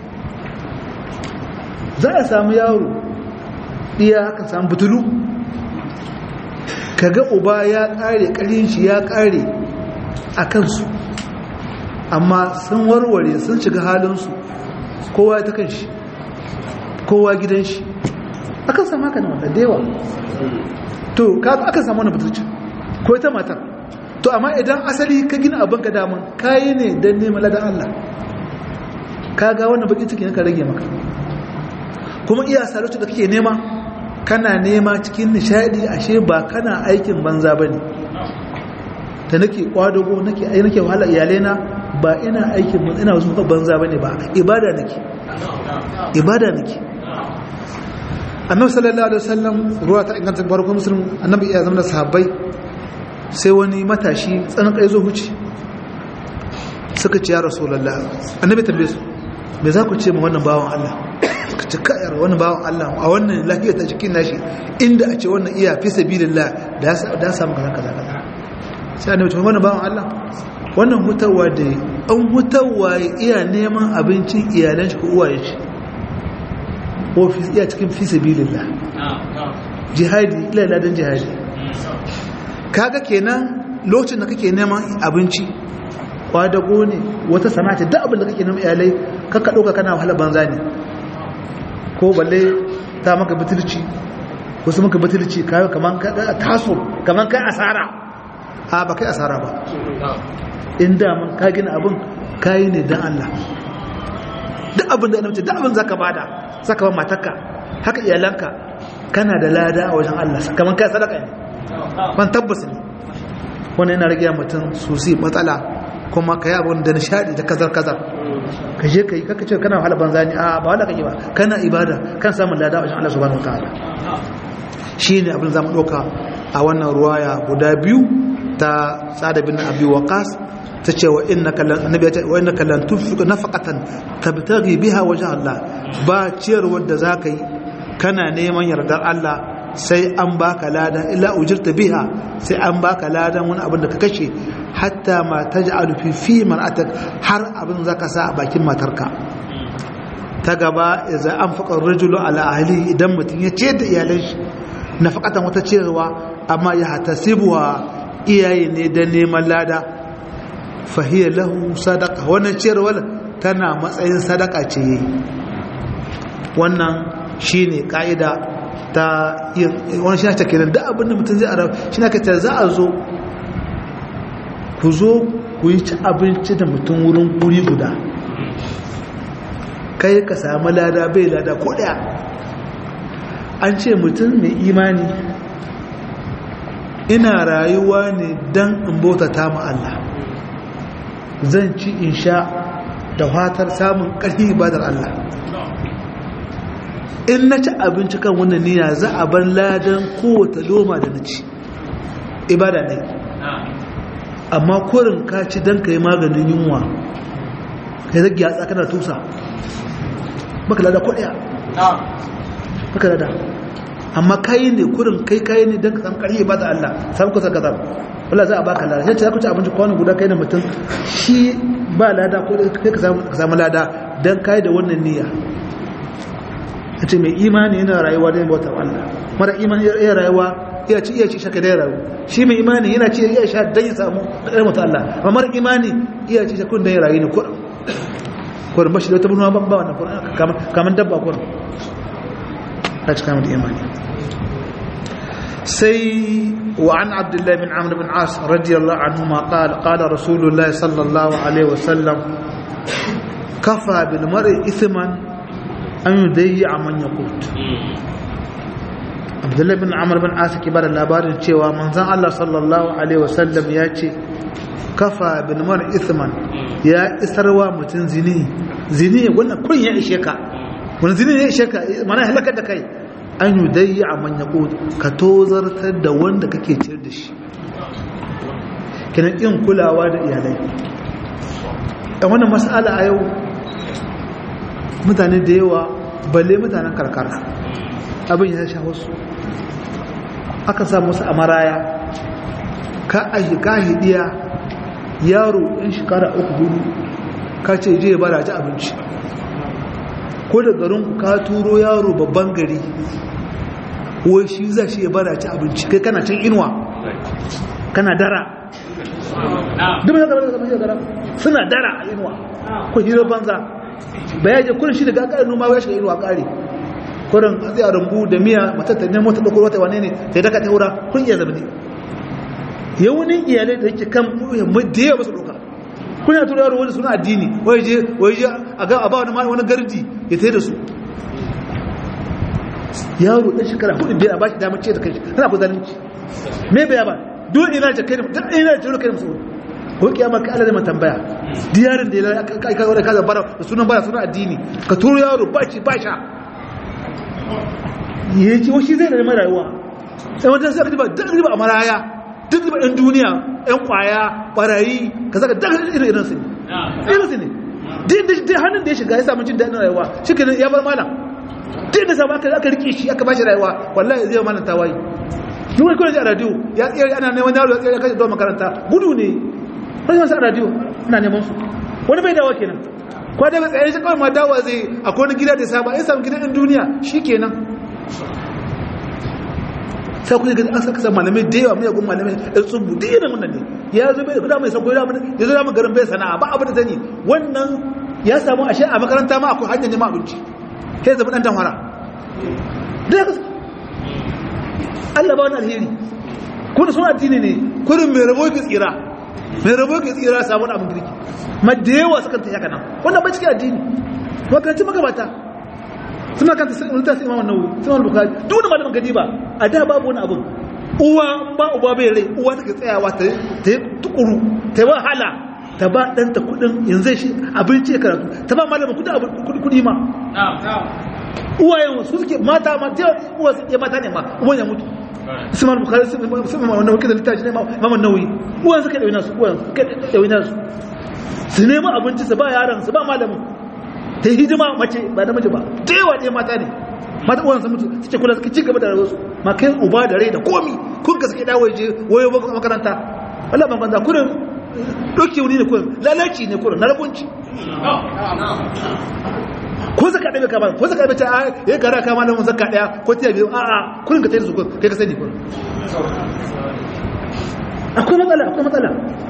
za a samu yaro ɗiya aka samu butulu kaga uba ya kare karin shi ya kare a kansu amma sun warware sun shiga halinsu kowa ta kan shi kowa gidan shi akan samu haka na da yawa to kaga akan samu wani butulci ko ita matar to amma idan asali ka gina abin ka daman kayi ne don neman ladan Allah kaga wannan baki cikin ka rage maka kuma iya salatu da kake nema kana nema cikin nishadi ashe ba kana aikin banza ba ne da nake kwadago nake ai nake wahala iyalena ba ina aikin ina zuwa banza ba ne ba ibada nake ibada nake annabi sallallahu alaihi wasallam ruwa ta inganta barko muslim annabi ya zama da sahabbai sai wani matashi tsanan kai zo huci suka ce ya rasulullah annabi tambaye su me za ku ce ma wannan bawan Allah ka ci kayar wani bawan Allah a wannan lafiyar ta cikin nashi inda a ce wannan iya fi sabilillah da ya samu kaza kaza kaza sai annabi ce wannan bawan Allah wannan hutawa da an hutawa iya neman abincin iyalan shi ko uwaye shi ko iya cikin fi sabilillah jihadi ila ladan jihadi kaga kenan lokacin da kake neman abinci kwadago ne wata sana'a duk abin da kake neman iyalai kakka ɗauka kana wahala banza ne ko balle ta maka bitulci wasu maka bitulci kayo kaman ka taso kaman kai asara a ba kai asara ba in daman ka gina abin kayi ne don Allah duk abin da annabi duk abin zaka bada zaka ba matarka haka iyalanka kana da lada a wajen Allah kaman kai sadaka ne ban tabbas ne wannan yana rage mutum sosai matsala kuma ka yi abin da nishadi da kazar kazar ka je ka yi kaka ce kana wahala banza ne a ba wahala kake ba kana ibada kan samun lada a wajen Allah subhanahu wataala shi ne abin zamu ɗauka a wannan ruwaya guda biyu ta tsada bin abi waqas ta ce wa innaka lan annabi ya wa innaka lan tunfiqu nafaqatan tabtaghi biha wajha Allah ba ciyar wanda zaka yi kana neman yardar Allah sai an baka lada illa ujirta biha sai an baka ladan wani abin da ka kashe hatta ma taj'alu fi fi mar'atak har abin zaka sa a bakin matarka ta gaba idza anfaqa ar-rajulu ala ahli idan mutum ya ce da iyalan shi nafaqatan wata cewa amma ya hatasibuha iyaye ne da neman lada fahiyar lahu sadaka wannan ciyarwar tana matsayin sadaka ce wannan shine ka'ida ta wani shi ta kenan duk abin da mutum zai arab shi na kace za a zo ku zo ku yi ci abinci da mutum wurin guri guda kai ka samu lada bai lada ko daya an ce mutum mai imani ina rayuwa ne don in bautata ma Allah zan ci in sha da fatar samun ƙarfi ibadar Allah in na ci abinci kan wannan niyya za a bar ladan kowace loma da na ci ibada ne amma kurin ka ci don ka yi maganin yunwa ka yi zagi a tsakanar tusa baka lada kwaɗaya baka lada amma kayi ne kurin kai kayi ne don ka samu ƙarfi ibadar Allah samu kusa gazar wala za a baka lada sai ku ci abinci kwano guda kai da mutum shi ba lada ko kai ka samu lada don kayi da wannan niyya a ce mai imani yana rayuwa da bauta Allah mara imani yana rayuwa iya ci iya ci shaka da rayu shi mai imani yana ci iya sha dan ya samu kadar mutu Allah amma mara imani iya ci shakun da ya rayu ne kurin kurin bashi da wata bunuwa ban ba wannan kurin kamar dabba kurin ta ci kamar imani sai wa an abdullahi bin amr bin as radiyallahu anhu ma qala qala rasulullahi sallallahu alaihi wasallam kafa bil mar'i ithman an yi dai a manya kotu abdullahi bin amur bin asa ke bada labarin cewa manzan allah sallallahu alaihi wasallam ya ce kafa bin mara isman ya isarwa mutum zini zini wannan kun ya ishe ka wani zini ya ishe ka mana halakar da kai an yi dai a manya kotu ka tozartar da wanda kake ciyar da shi kinan in kulawa da iyalai a wannan mas'ala a yau mutane da yawa balle mutanen karkara abin ya sha wasu aka samu wasu a maraya ka ahi ka hidiya yaro ɗin shekara uku hudu ka ce je ba da ci abinci ko da garinku ka turo yaro babban gari wai shi za shi ya ba da ci abinci kai kana can inuwa kana dara duk da dara suna dara a inuwa ko hira banza ba ya je kurin shi daga ƙarin noma ya shiga inuwa ƙari kurin a tsaye a rumbu da miya matar ta nemo ta ɗauko wata wane ne ta daga ta wura kun iya zamani yawunin iyalai da yake kan da yawa ba su ɗauka kun yana tura yaro wani suna addini wai je wai je a ga a ba wani wani gardi ya tai da su yaro ɗan shekara hudu biyar a ba shi damar ce da kai tana ku zalunci me bai ba duk ina da kai da duk ina da kai da musu ko kiyama ka Allah zai tambaya diyarin da ya kai ka ka bara da sunan bara sunan addini ka turo yaro ba shi ba sha yace wa shi zai da mai rayuwa sai wanda sai ka ba duk riba a maraya duk riba ɗan duniya ɗan kwaya barayi ka saka duk irin irin su ne irin su ne duk hannun da ya shiga ya samu jin daɗin rayuwa shi ke ya bar malam duk da samu aka rike shi aka bashi rayuwa wallahi zai malam tawayi duk wani kwanci a radio ya tsere ana neman yaro ya tsere ya kashe zuwa makaranta gudu ne wani masu a radio ina neman su wani bai dawa kenan kwa daga tsaye shi kawai ma dawa zai a wani gida da saba ya samu gidan duniya shi kenan sai kun ga an saka san malamai da yawa mai gun malamai da tsubu da irin wannan ne ya zo bai da kuda mai sako ya ya zo garin bai sana'a ba abin da zani wannan ya samu ashe a makaranta ma akwai hanyar neman abinci sai zama dan tanwara da Allah ba wani alheri kun sun addini ne kurin mai rabo ki tsira mai rabo ki tsira samu abin girki ma da yawa suka ta haka nan wannan ba cikin addini makaranci magabata suna kanta sai ulta sai imamu nawawi sai imamu bukhari duk wani malamin gadi ba a da babu wani abun uwa ba uba bai rai uwa take tsayawa ta ta tukuru ta yi wahala ta ba ɗanta kuɗin yanzu shi abinci ya karatu ta ba malamin kuɗi kuɗi ma uwayen su suke mata ma ta uwa suke mata ne ma uwan ya mutu su ma bukari su ma wanda wakil da littafi ne ma nauyi uwan suka ɗauki nasu uwan suka ɗauki nasu su nema abinci su ba yaran su ba malamin ta yi hidima mace ba da mace ba ta yawa ɗaya mata ne mata uwan su mutu suke kula suke ci gaba da rayuwarsu ma kai uba da rai da komi kun ka suke dawo je wayo ba makaranta Allah ban banza kurin doke wuri ne kurin lalaci ne kurin na rabunci ko zaka ɗaya ka ba ko zaka ɗaya ta ya gara ka malamin zaka ɗaya ko ta biyu a a kurin ka tayi su kurin kai ka sani kurin akwai matsala akwai matsala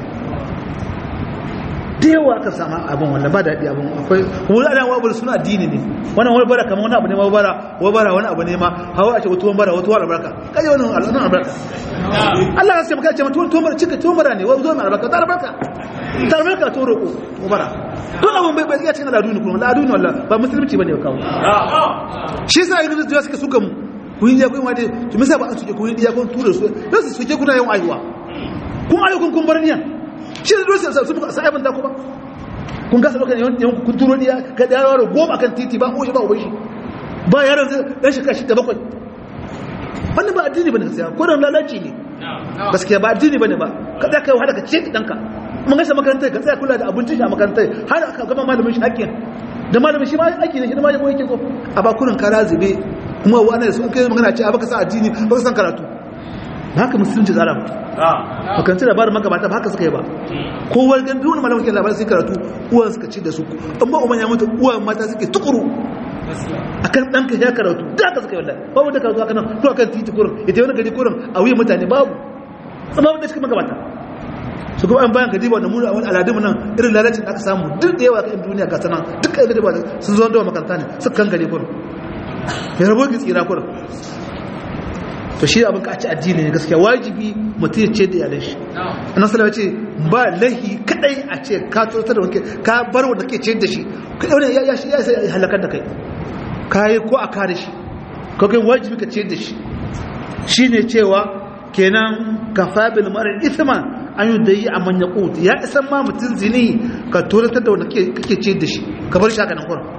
da yawa aka sama abin wanda ba daɗi abin akwai wani ana wabar suna addini ne wannan wani bara kamar wani abu ne ma bara wani bara wani abu ne ma hawa a ce wata wani bara wata wani albarka kaje wani al'adun albarka Allah ya ce maka ce mutum tuwon bara cika tuwon bara ne wani zuwa mai albarka ta albarka ta albarka to roƙo ko bara don abin bai bai cikin al'adu ne kuma al'adu ne wallah ba musulunci bane kawo shi yasa yanzu da suka suka mu kun yi kun wade to me yasa ba an suke kun yi kun tura su dan su suke kuna yin aiwa kun ayyukan kun bar niyan shi da dole su muka sai abin da ku ba kun gasa lokacin yawan yawan kun turo diya ka da yaro goma kan titi ba ko shi ba uban shi ba yaron zai dan shi kashi da bakwai wannan ba addini bane gaskiya ko da lalaci ne gaskiya ba addini bane ba ka tsaya kai wahala ka ce danka mun gasa makarantar ka tsaya kula da abincin shi a makarantar har aka gama malamin shi hakkin da malamin shi ma aiki ne shi ma yabo yake ko a ba kurin kara zube kuma wannan sun kai magana ce a baka sa addini baka san karatu haka musulunci tsara ba makanci labarin magabata ba haka suka yi ba kowar gan duk wani malamin kyan labarin sai karatu uwan suka ci da su an ba umar ya mutu uwan mata suke tukuru a kan ɗanka ya karatu da haka suka yi wallahi babu da karatu haka nan to akan titi kurin ita wani gari kurin a wuyan mutane babu amma wanda cikin magabata su kuma an bayan gadi ba da mu a wani aladun nan irin lalacin da aka samu duk da yawa kan duniya ga sanan duk da gadi ba sun zo da makaranta ne suka kan gari kurin mai rabo ki tsira kurin to shi abin ka a ci addini ne gaskiya wajibi mutum ya ce da iyalan shi annan salama ce ba lahi kadai a ce ka tsotar da wanke ka bar wanda ke ce da shi ka ɗaune ya ya ya sai halakar da kai ka yi ko a kare shi ka kai wajibi ka ce da shi shi ne cewa kenan ka fabil marar isman an yi da yi a manya ƙuti ya isan ma mutum zini ka tsoratar da wanda kake ce da shi ka bar shi haka nan kuran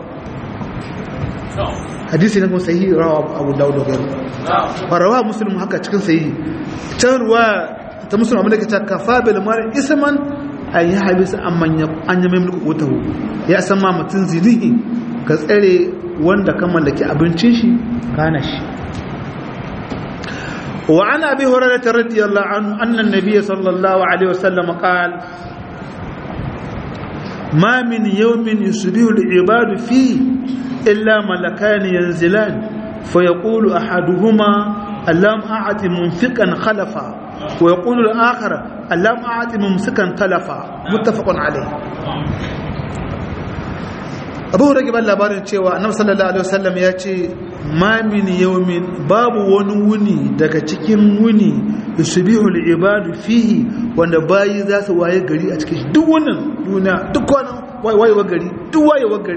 hadisi na kuma sahihi rawa abu dawud da gairu farawa muslim haka cikin sahihi can ruwa ta muslim abin da ke ta kafa bil mar isman an yi habisa an manya an yi maimulku wutahu ya san ma mutum zinihi ka tsare wanda ka mallaki abincin shi kana shi وعن ابي هريره رضي الله عنه ان النبي صلى الله عليه وسلم قال ما من يوم يصبح العباد فيه إلا ملكان ينزلان فيقول أحدهما اللهم أعط منفقا خلفا ويقول الآخر اللهم أعط ممسكا تلفا متفق عليه abu rage ban labarin cewa annabi sallallahu alaihi wasallam ya ce ma min yawmin babu wani wuni daga cikin wuni yusbihu al-ibadu fihi wanda bayi za su waye gari a cikin duk wannan duniya duk wannan wayewar gari duk wayewar gari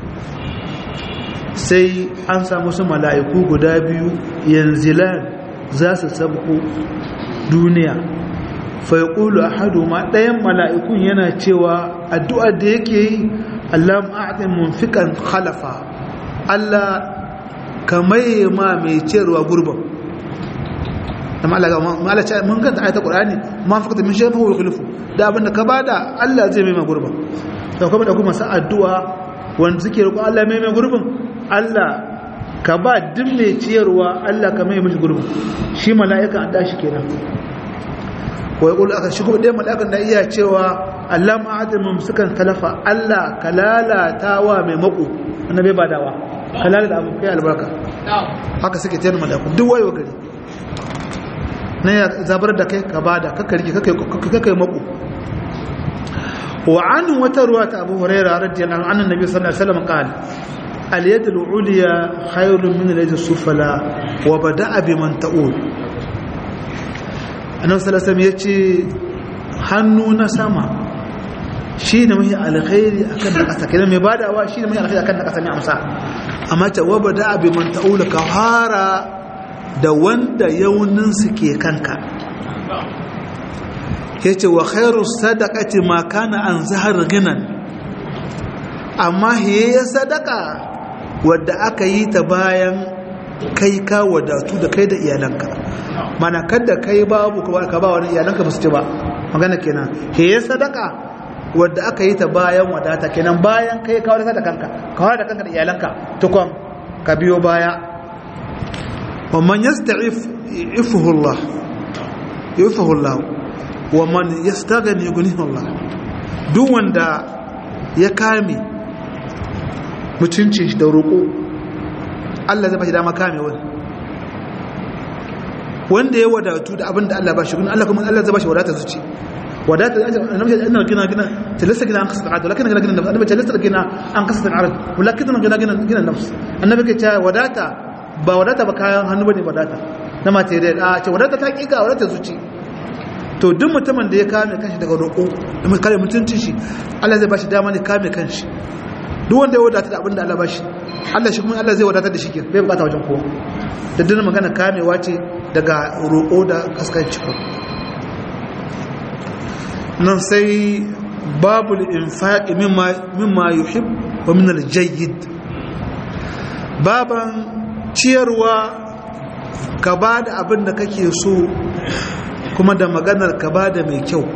sai an samu su mala'iku guda biyu yanzilan za su sabko duniya faiƙulu a hadu ma ɗayan mala'ikun yana cewa addu'ar da yake yi Allah ma'aɗin munfikan halafa Allah ka maye ma mai cewa gurban mun kanta ayata ƙurani ma fi min shafa wa khulufu da abinda ka bada Allah zai mai ma gurban da kuma da kuma sa addu'a wanda suke roƙon Allah mai mai gurbin Allah ka ba duk mai ciyarwa Allah ka mai mishi gurbin shi mala'ika an dashi kenan wai ƙulu aka shi kuma ɗaya mala'ikan da iya cewa Allah ma'adin mumsukan talafa Allah ka lalata wa mai mako wanda bai badawa ka lalata abu kai albarka haka suke tayar mala'ikun duk wayewa gari na ya zabar da kai ka bada kakka rike kakka mako wa an wata ruwa ta abu huraira radiyallahu anhu annabi sallallahu alaihi wasallam qala al yad al ulya khayrun min al yad al sufla wa bada'a biman ta'ul annabi sallallahu alaihi wasallam yace hannu na sama shi ne mai alkhairi akan na ƙasa kenan mai badawa shi ne mai alkhairi akan na ƙasa mai amsa amma ta waba da abin man ta'ula ka fara da wanda yaunin su ke kanka yace wa khairu sadaqati ma kana an zahar ginan amma hiye sadaka wadda aka yi ta bayan kai ka wadatu da kai da iyalanka mana kada kai babu ka ba wani iyalanka ba su ci ba magana kenan hiye sadaka wadda aka yi ta bayan wadata kenan bayan kai kawar da kanka kawar da kanka da iyalanka tukon ka biyo baya wa man yasta'if ifuhu Allah ifuhu Allah wa man yastaghni yughnihu Allah duk wanda ya kame mutunci da roƙo Allah zai ba shi dama kame wani wanda ya wadatu da abin da Allah ba shi Allah kuma Allah zai ba shi wadata zuci ودات النبي انه قلنا قلنا تلست قلنا انقصت العدد ولكن قلنا قلنا النبي تلست قلنا انقصت العدد ولكن قلنا قلنا قلنا النفس النبي كتا وداتا ba wadata ba kayan hannu bane wadata na material a ce wadata ta kika wadata zuci to duk mutumin da ya kame kanshi daga roƙo da mai kare mutuncin shi Allah zai bashi dama ne kame kanshi duk wanda ya wadata da abin da Allah bashi Allah shi kuma Allah zai wadata da shi ke bai bukata wajen kowa da duk magana kamewa ce daga roƙo da kaskanci ko nan sai babu infaƙi mimma yuhib wa min aljayyid baban ciyarwa ka ba da abin da kake so kuma da maganar ka ba da mai kyau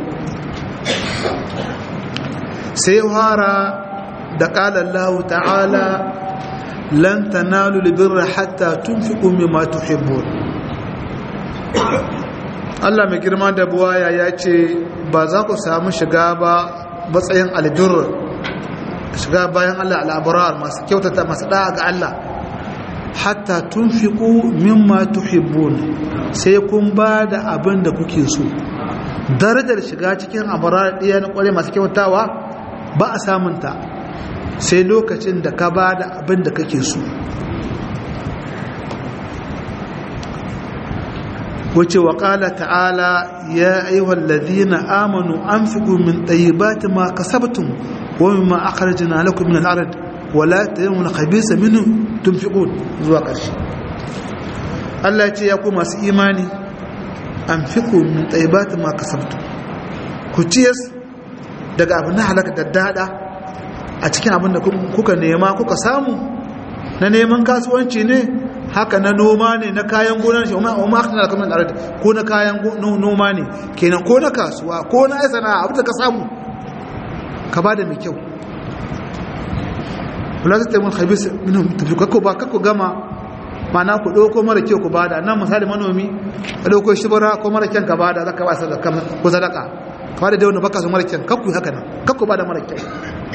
sai fara da ƙalallahu ta'ala lan tanalu libirra hatta tunfiqu mimma tuhibbun Allah mai girma da buwaya ya ce ba za ku samu shiga ba matsayin albir shiga bayan Allah al'abarar masu kyautata masu da'a ga Allah hatta tun fiƙo mimma tuhibbun sai kun ba da abin da kuke so darajar shiga cikin abarar ɗaya na ƙware masu kyautawa ba a samunta sai lokacin da ka ba da abin da kake so wace wa ƙala ta'ala ya ayyuhal ladhina amanu anfiqu min tayyibati ma kasabtum wa mimma akhrajna lakum min al-ard wa la tayammunu khabisa minhu tunfiqun zuwa ƙarshe Allah ya ce ya ku masu imani anfiqu min tayyibati ma kasabtum ku ciyas daga abin na halaka da dada a cikin abin da kuka nema kuka samu na neman kasuwanci ne haka na noma ne na kayan gona shi umma umma akhna lakum min al ko na kayan noma ne kenan ko na kasuwa ko na sana'a abu da ka samu ka bada mai kyau wala ta mun khabis minhum tafiku ba kakku gama mana ku dauko mara kyau ku bada nan misali manomi ka dauko shibara ko mara kyan ka bada zaka ba sadaka ko sadaka ka bada da wanda baka so mara kyan kakku haka nan kakku bada mara kyau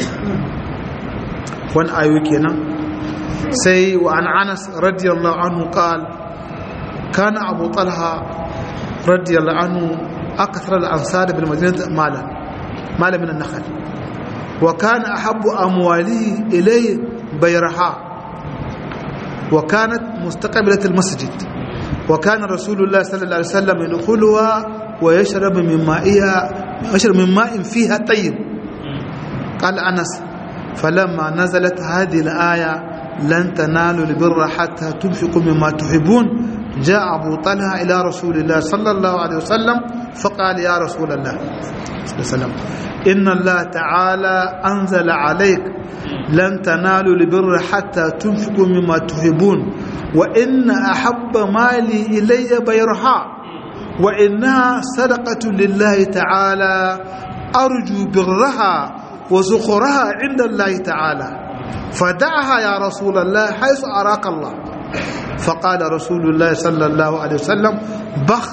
wani ayo kenan سي وعن عنس رضي الله عنه قال كان أبو طلحة رضي الله عنه أكثر الأنصار بالمدينة مالا مالا من النخل وكان أحب أمواله إليه بيرحاء وكانت مستقبلة المسجد وكان رسول الله صلى الله عليه وسلم يدخلها ويشرب من مائها يشرب من ماء فيها طيب قال أنس فلما نزلت هذه الآية لن تنالوا البر حتى تنفقوا مما تحبون جاء أبو طلحة إلى رسول الله صلى الله عليه وسلم فقال يا رسول الله صلى الله عليه وسلم إن الله تعالى أنزل عليك لن تنالوا البر حتى تنفقوا مما تحبون وإن أحب مالي إلي بيرها وإنها صدقة لله تعالى أرجو برها وزخرها عند الله تعالى فدعها يا رسول الله حيث أراك الله فقال رسول الله صلى الله عليه وسلم بخ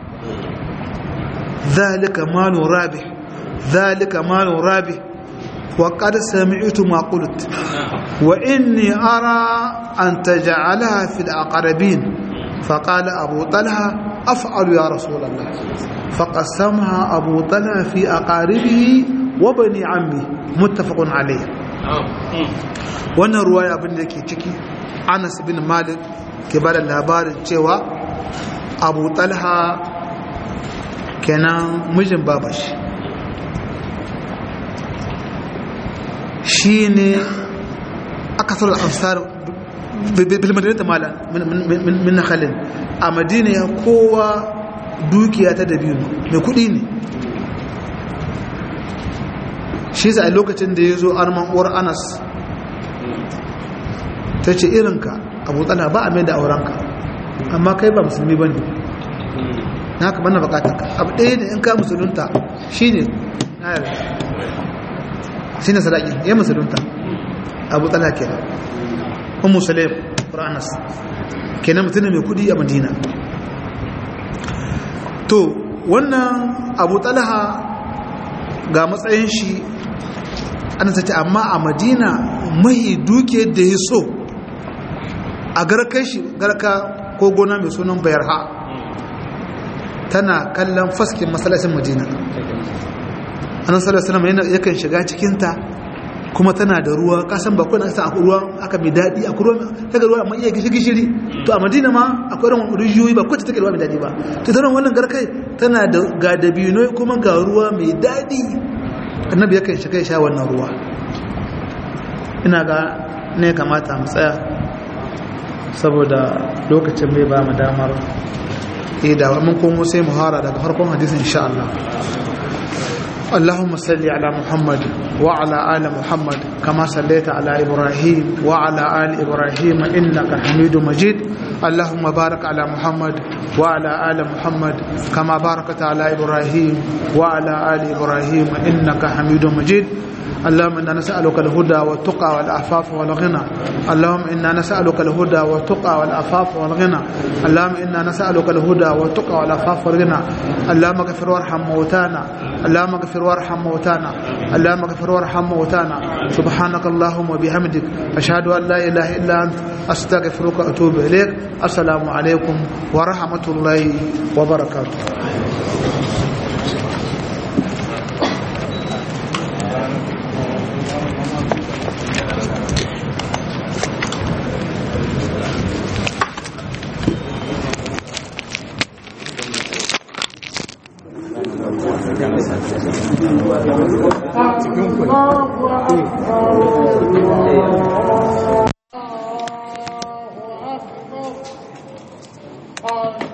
ذلك مال رابح ذلك مال رابح وقد سمعت ما قلت وإني أرى أن تجعلها في الأقربين فقال أبو طلحة أفعل يا رسول الله فقسمها أبو طلحة في أقاربه وبني عمه متفق عليه wannan ruwaya abin da ke ciki anas bin malik ke bada labarin cewa abu talha kenan mijin babashi shi ne aka sauran ansar bilmadinata mala min nakhalin a madina ya kowa dukiya ta dabino mai kudi ne shi sa a lokacin da ya zo arman uwar anas ta ce irinka abu tsala ba a mai da aurenka amma kai ba musulmi ba ne na ka bana bukatarka abu ɗaya ne in ka musulunta shi ne na yarda shi ne sadaki ya musulunta abu tsala kenan un musulun ƙuranas kenan mutum mai kudi a madina to wannan abu talha ga matsayin shi an sace amma a madina mahi duke da ya so a garkar shi garka ko gona mai sunan bayarha tana kallon faskin masalacin madina annan salasalam yakan shiga cikinta kuma tana da ruwa kasan bakwai na a ruwa aka mai daɗi a ruwa ta ga ruwa amma iya gishi gishiri to a madina ma akwai ran rijiyoyi ba kwacce take ruwa mai daɗi ba to tana wannan garkai tana da ga dabino kuma ga ruwa mai daɗi annabi yakan shiga sha wannan ruwa ina ga ne kamata mu tsaya saboda lokacin bai ba mu damar eh da mun komo sai mu hara daga farkon hadisin insha Allah اللهم صل على محمد وعلى آل محمد كما صليت على إبراهيم وعلى آل إبراهيم إنك حميد مجيد اللهم بارك على محمد وعلى آل محمد كما باركت على إبراهيم وعلى آل إبراهيم إنك حميد مجيد اللهم إنا نسألك الهدى والتقى والعفاف والغنى اللهم إنا نسألك الهدى والتقى والعفاف والغنى اللهم إنا نسألك الهدى والتقى والعفاف والغنى اللهم اغفر وارحم موتانا اللهم اغفر وارحم موتانا اللهم اغفر وارحم موتانا سبحانك اللهم وبحمدك أشهد أن لا إله إلا أنت أستغفرك وأتوب إليك السلام عليكم ورحمة الله وبركاته cikin ku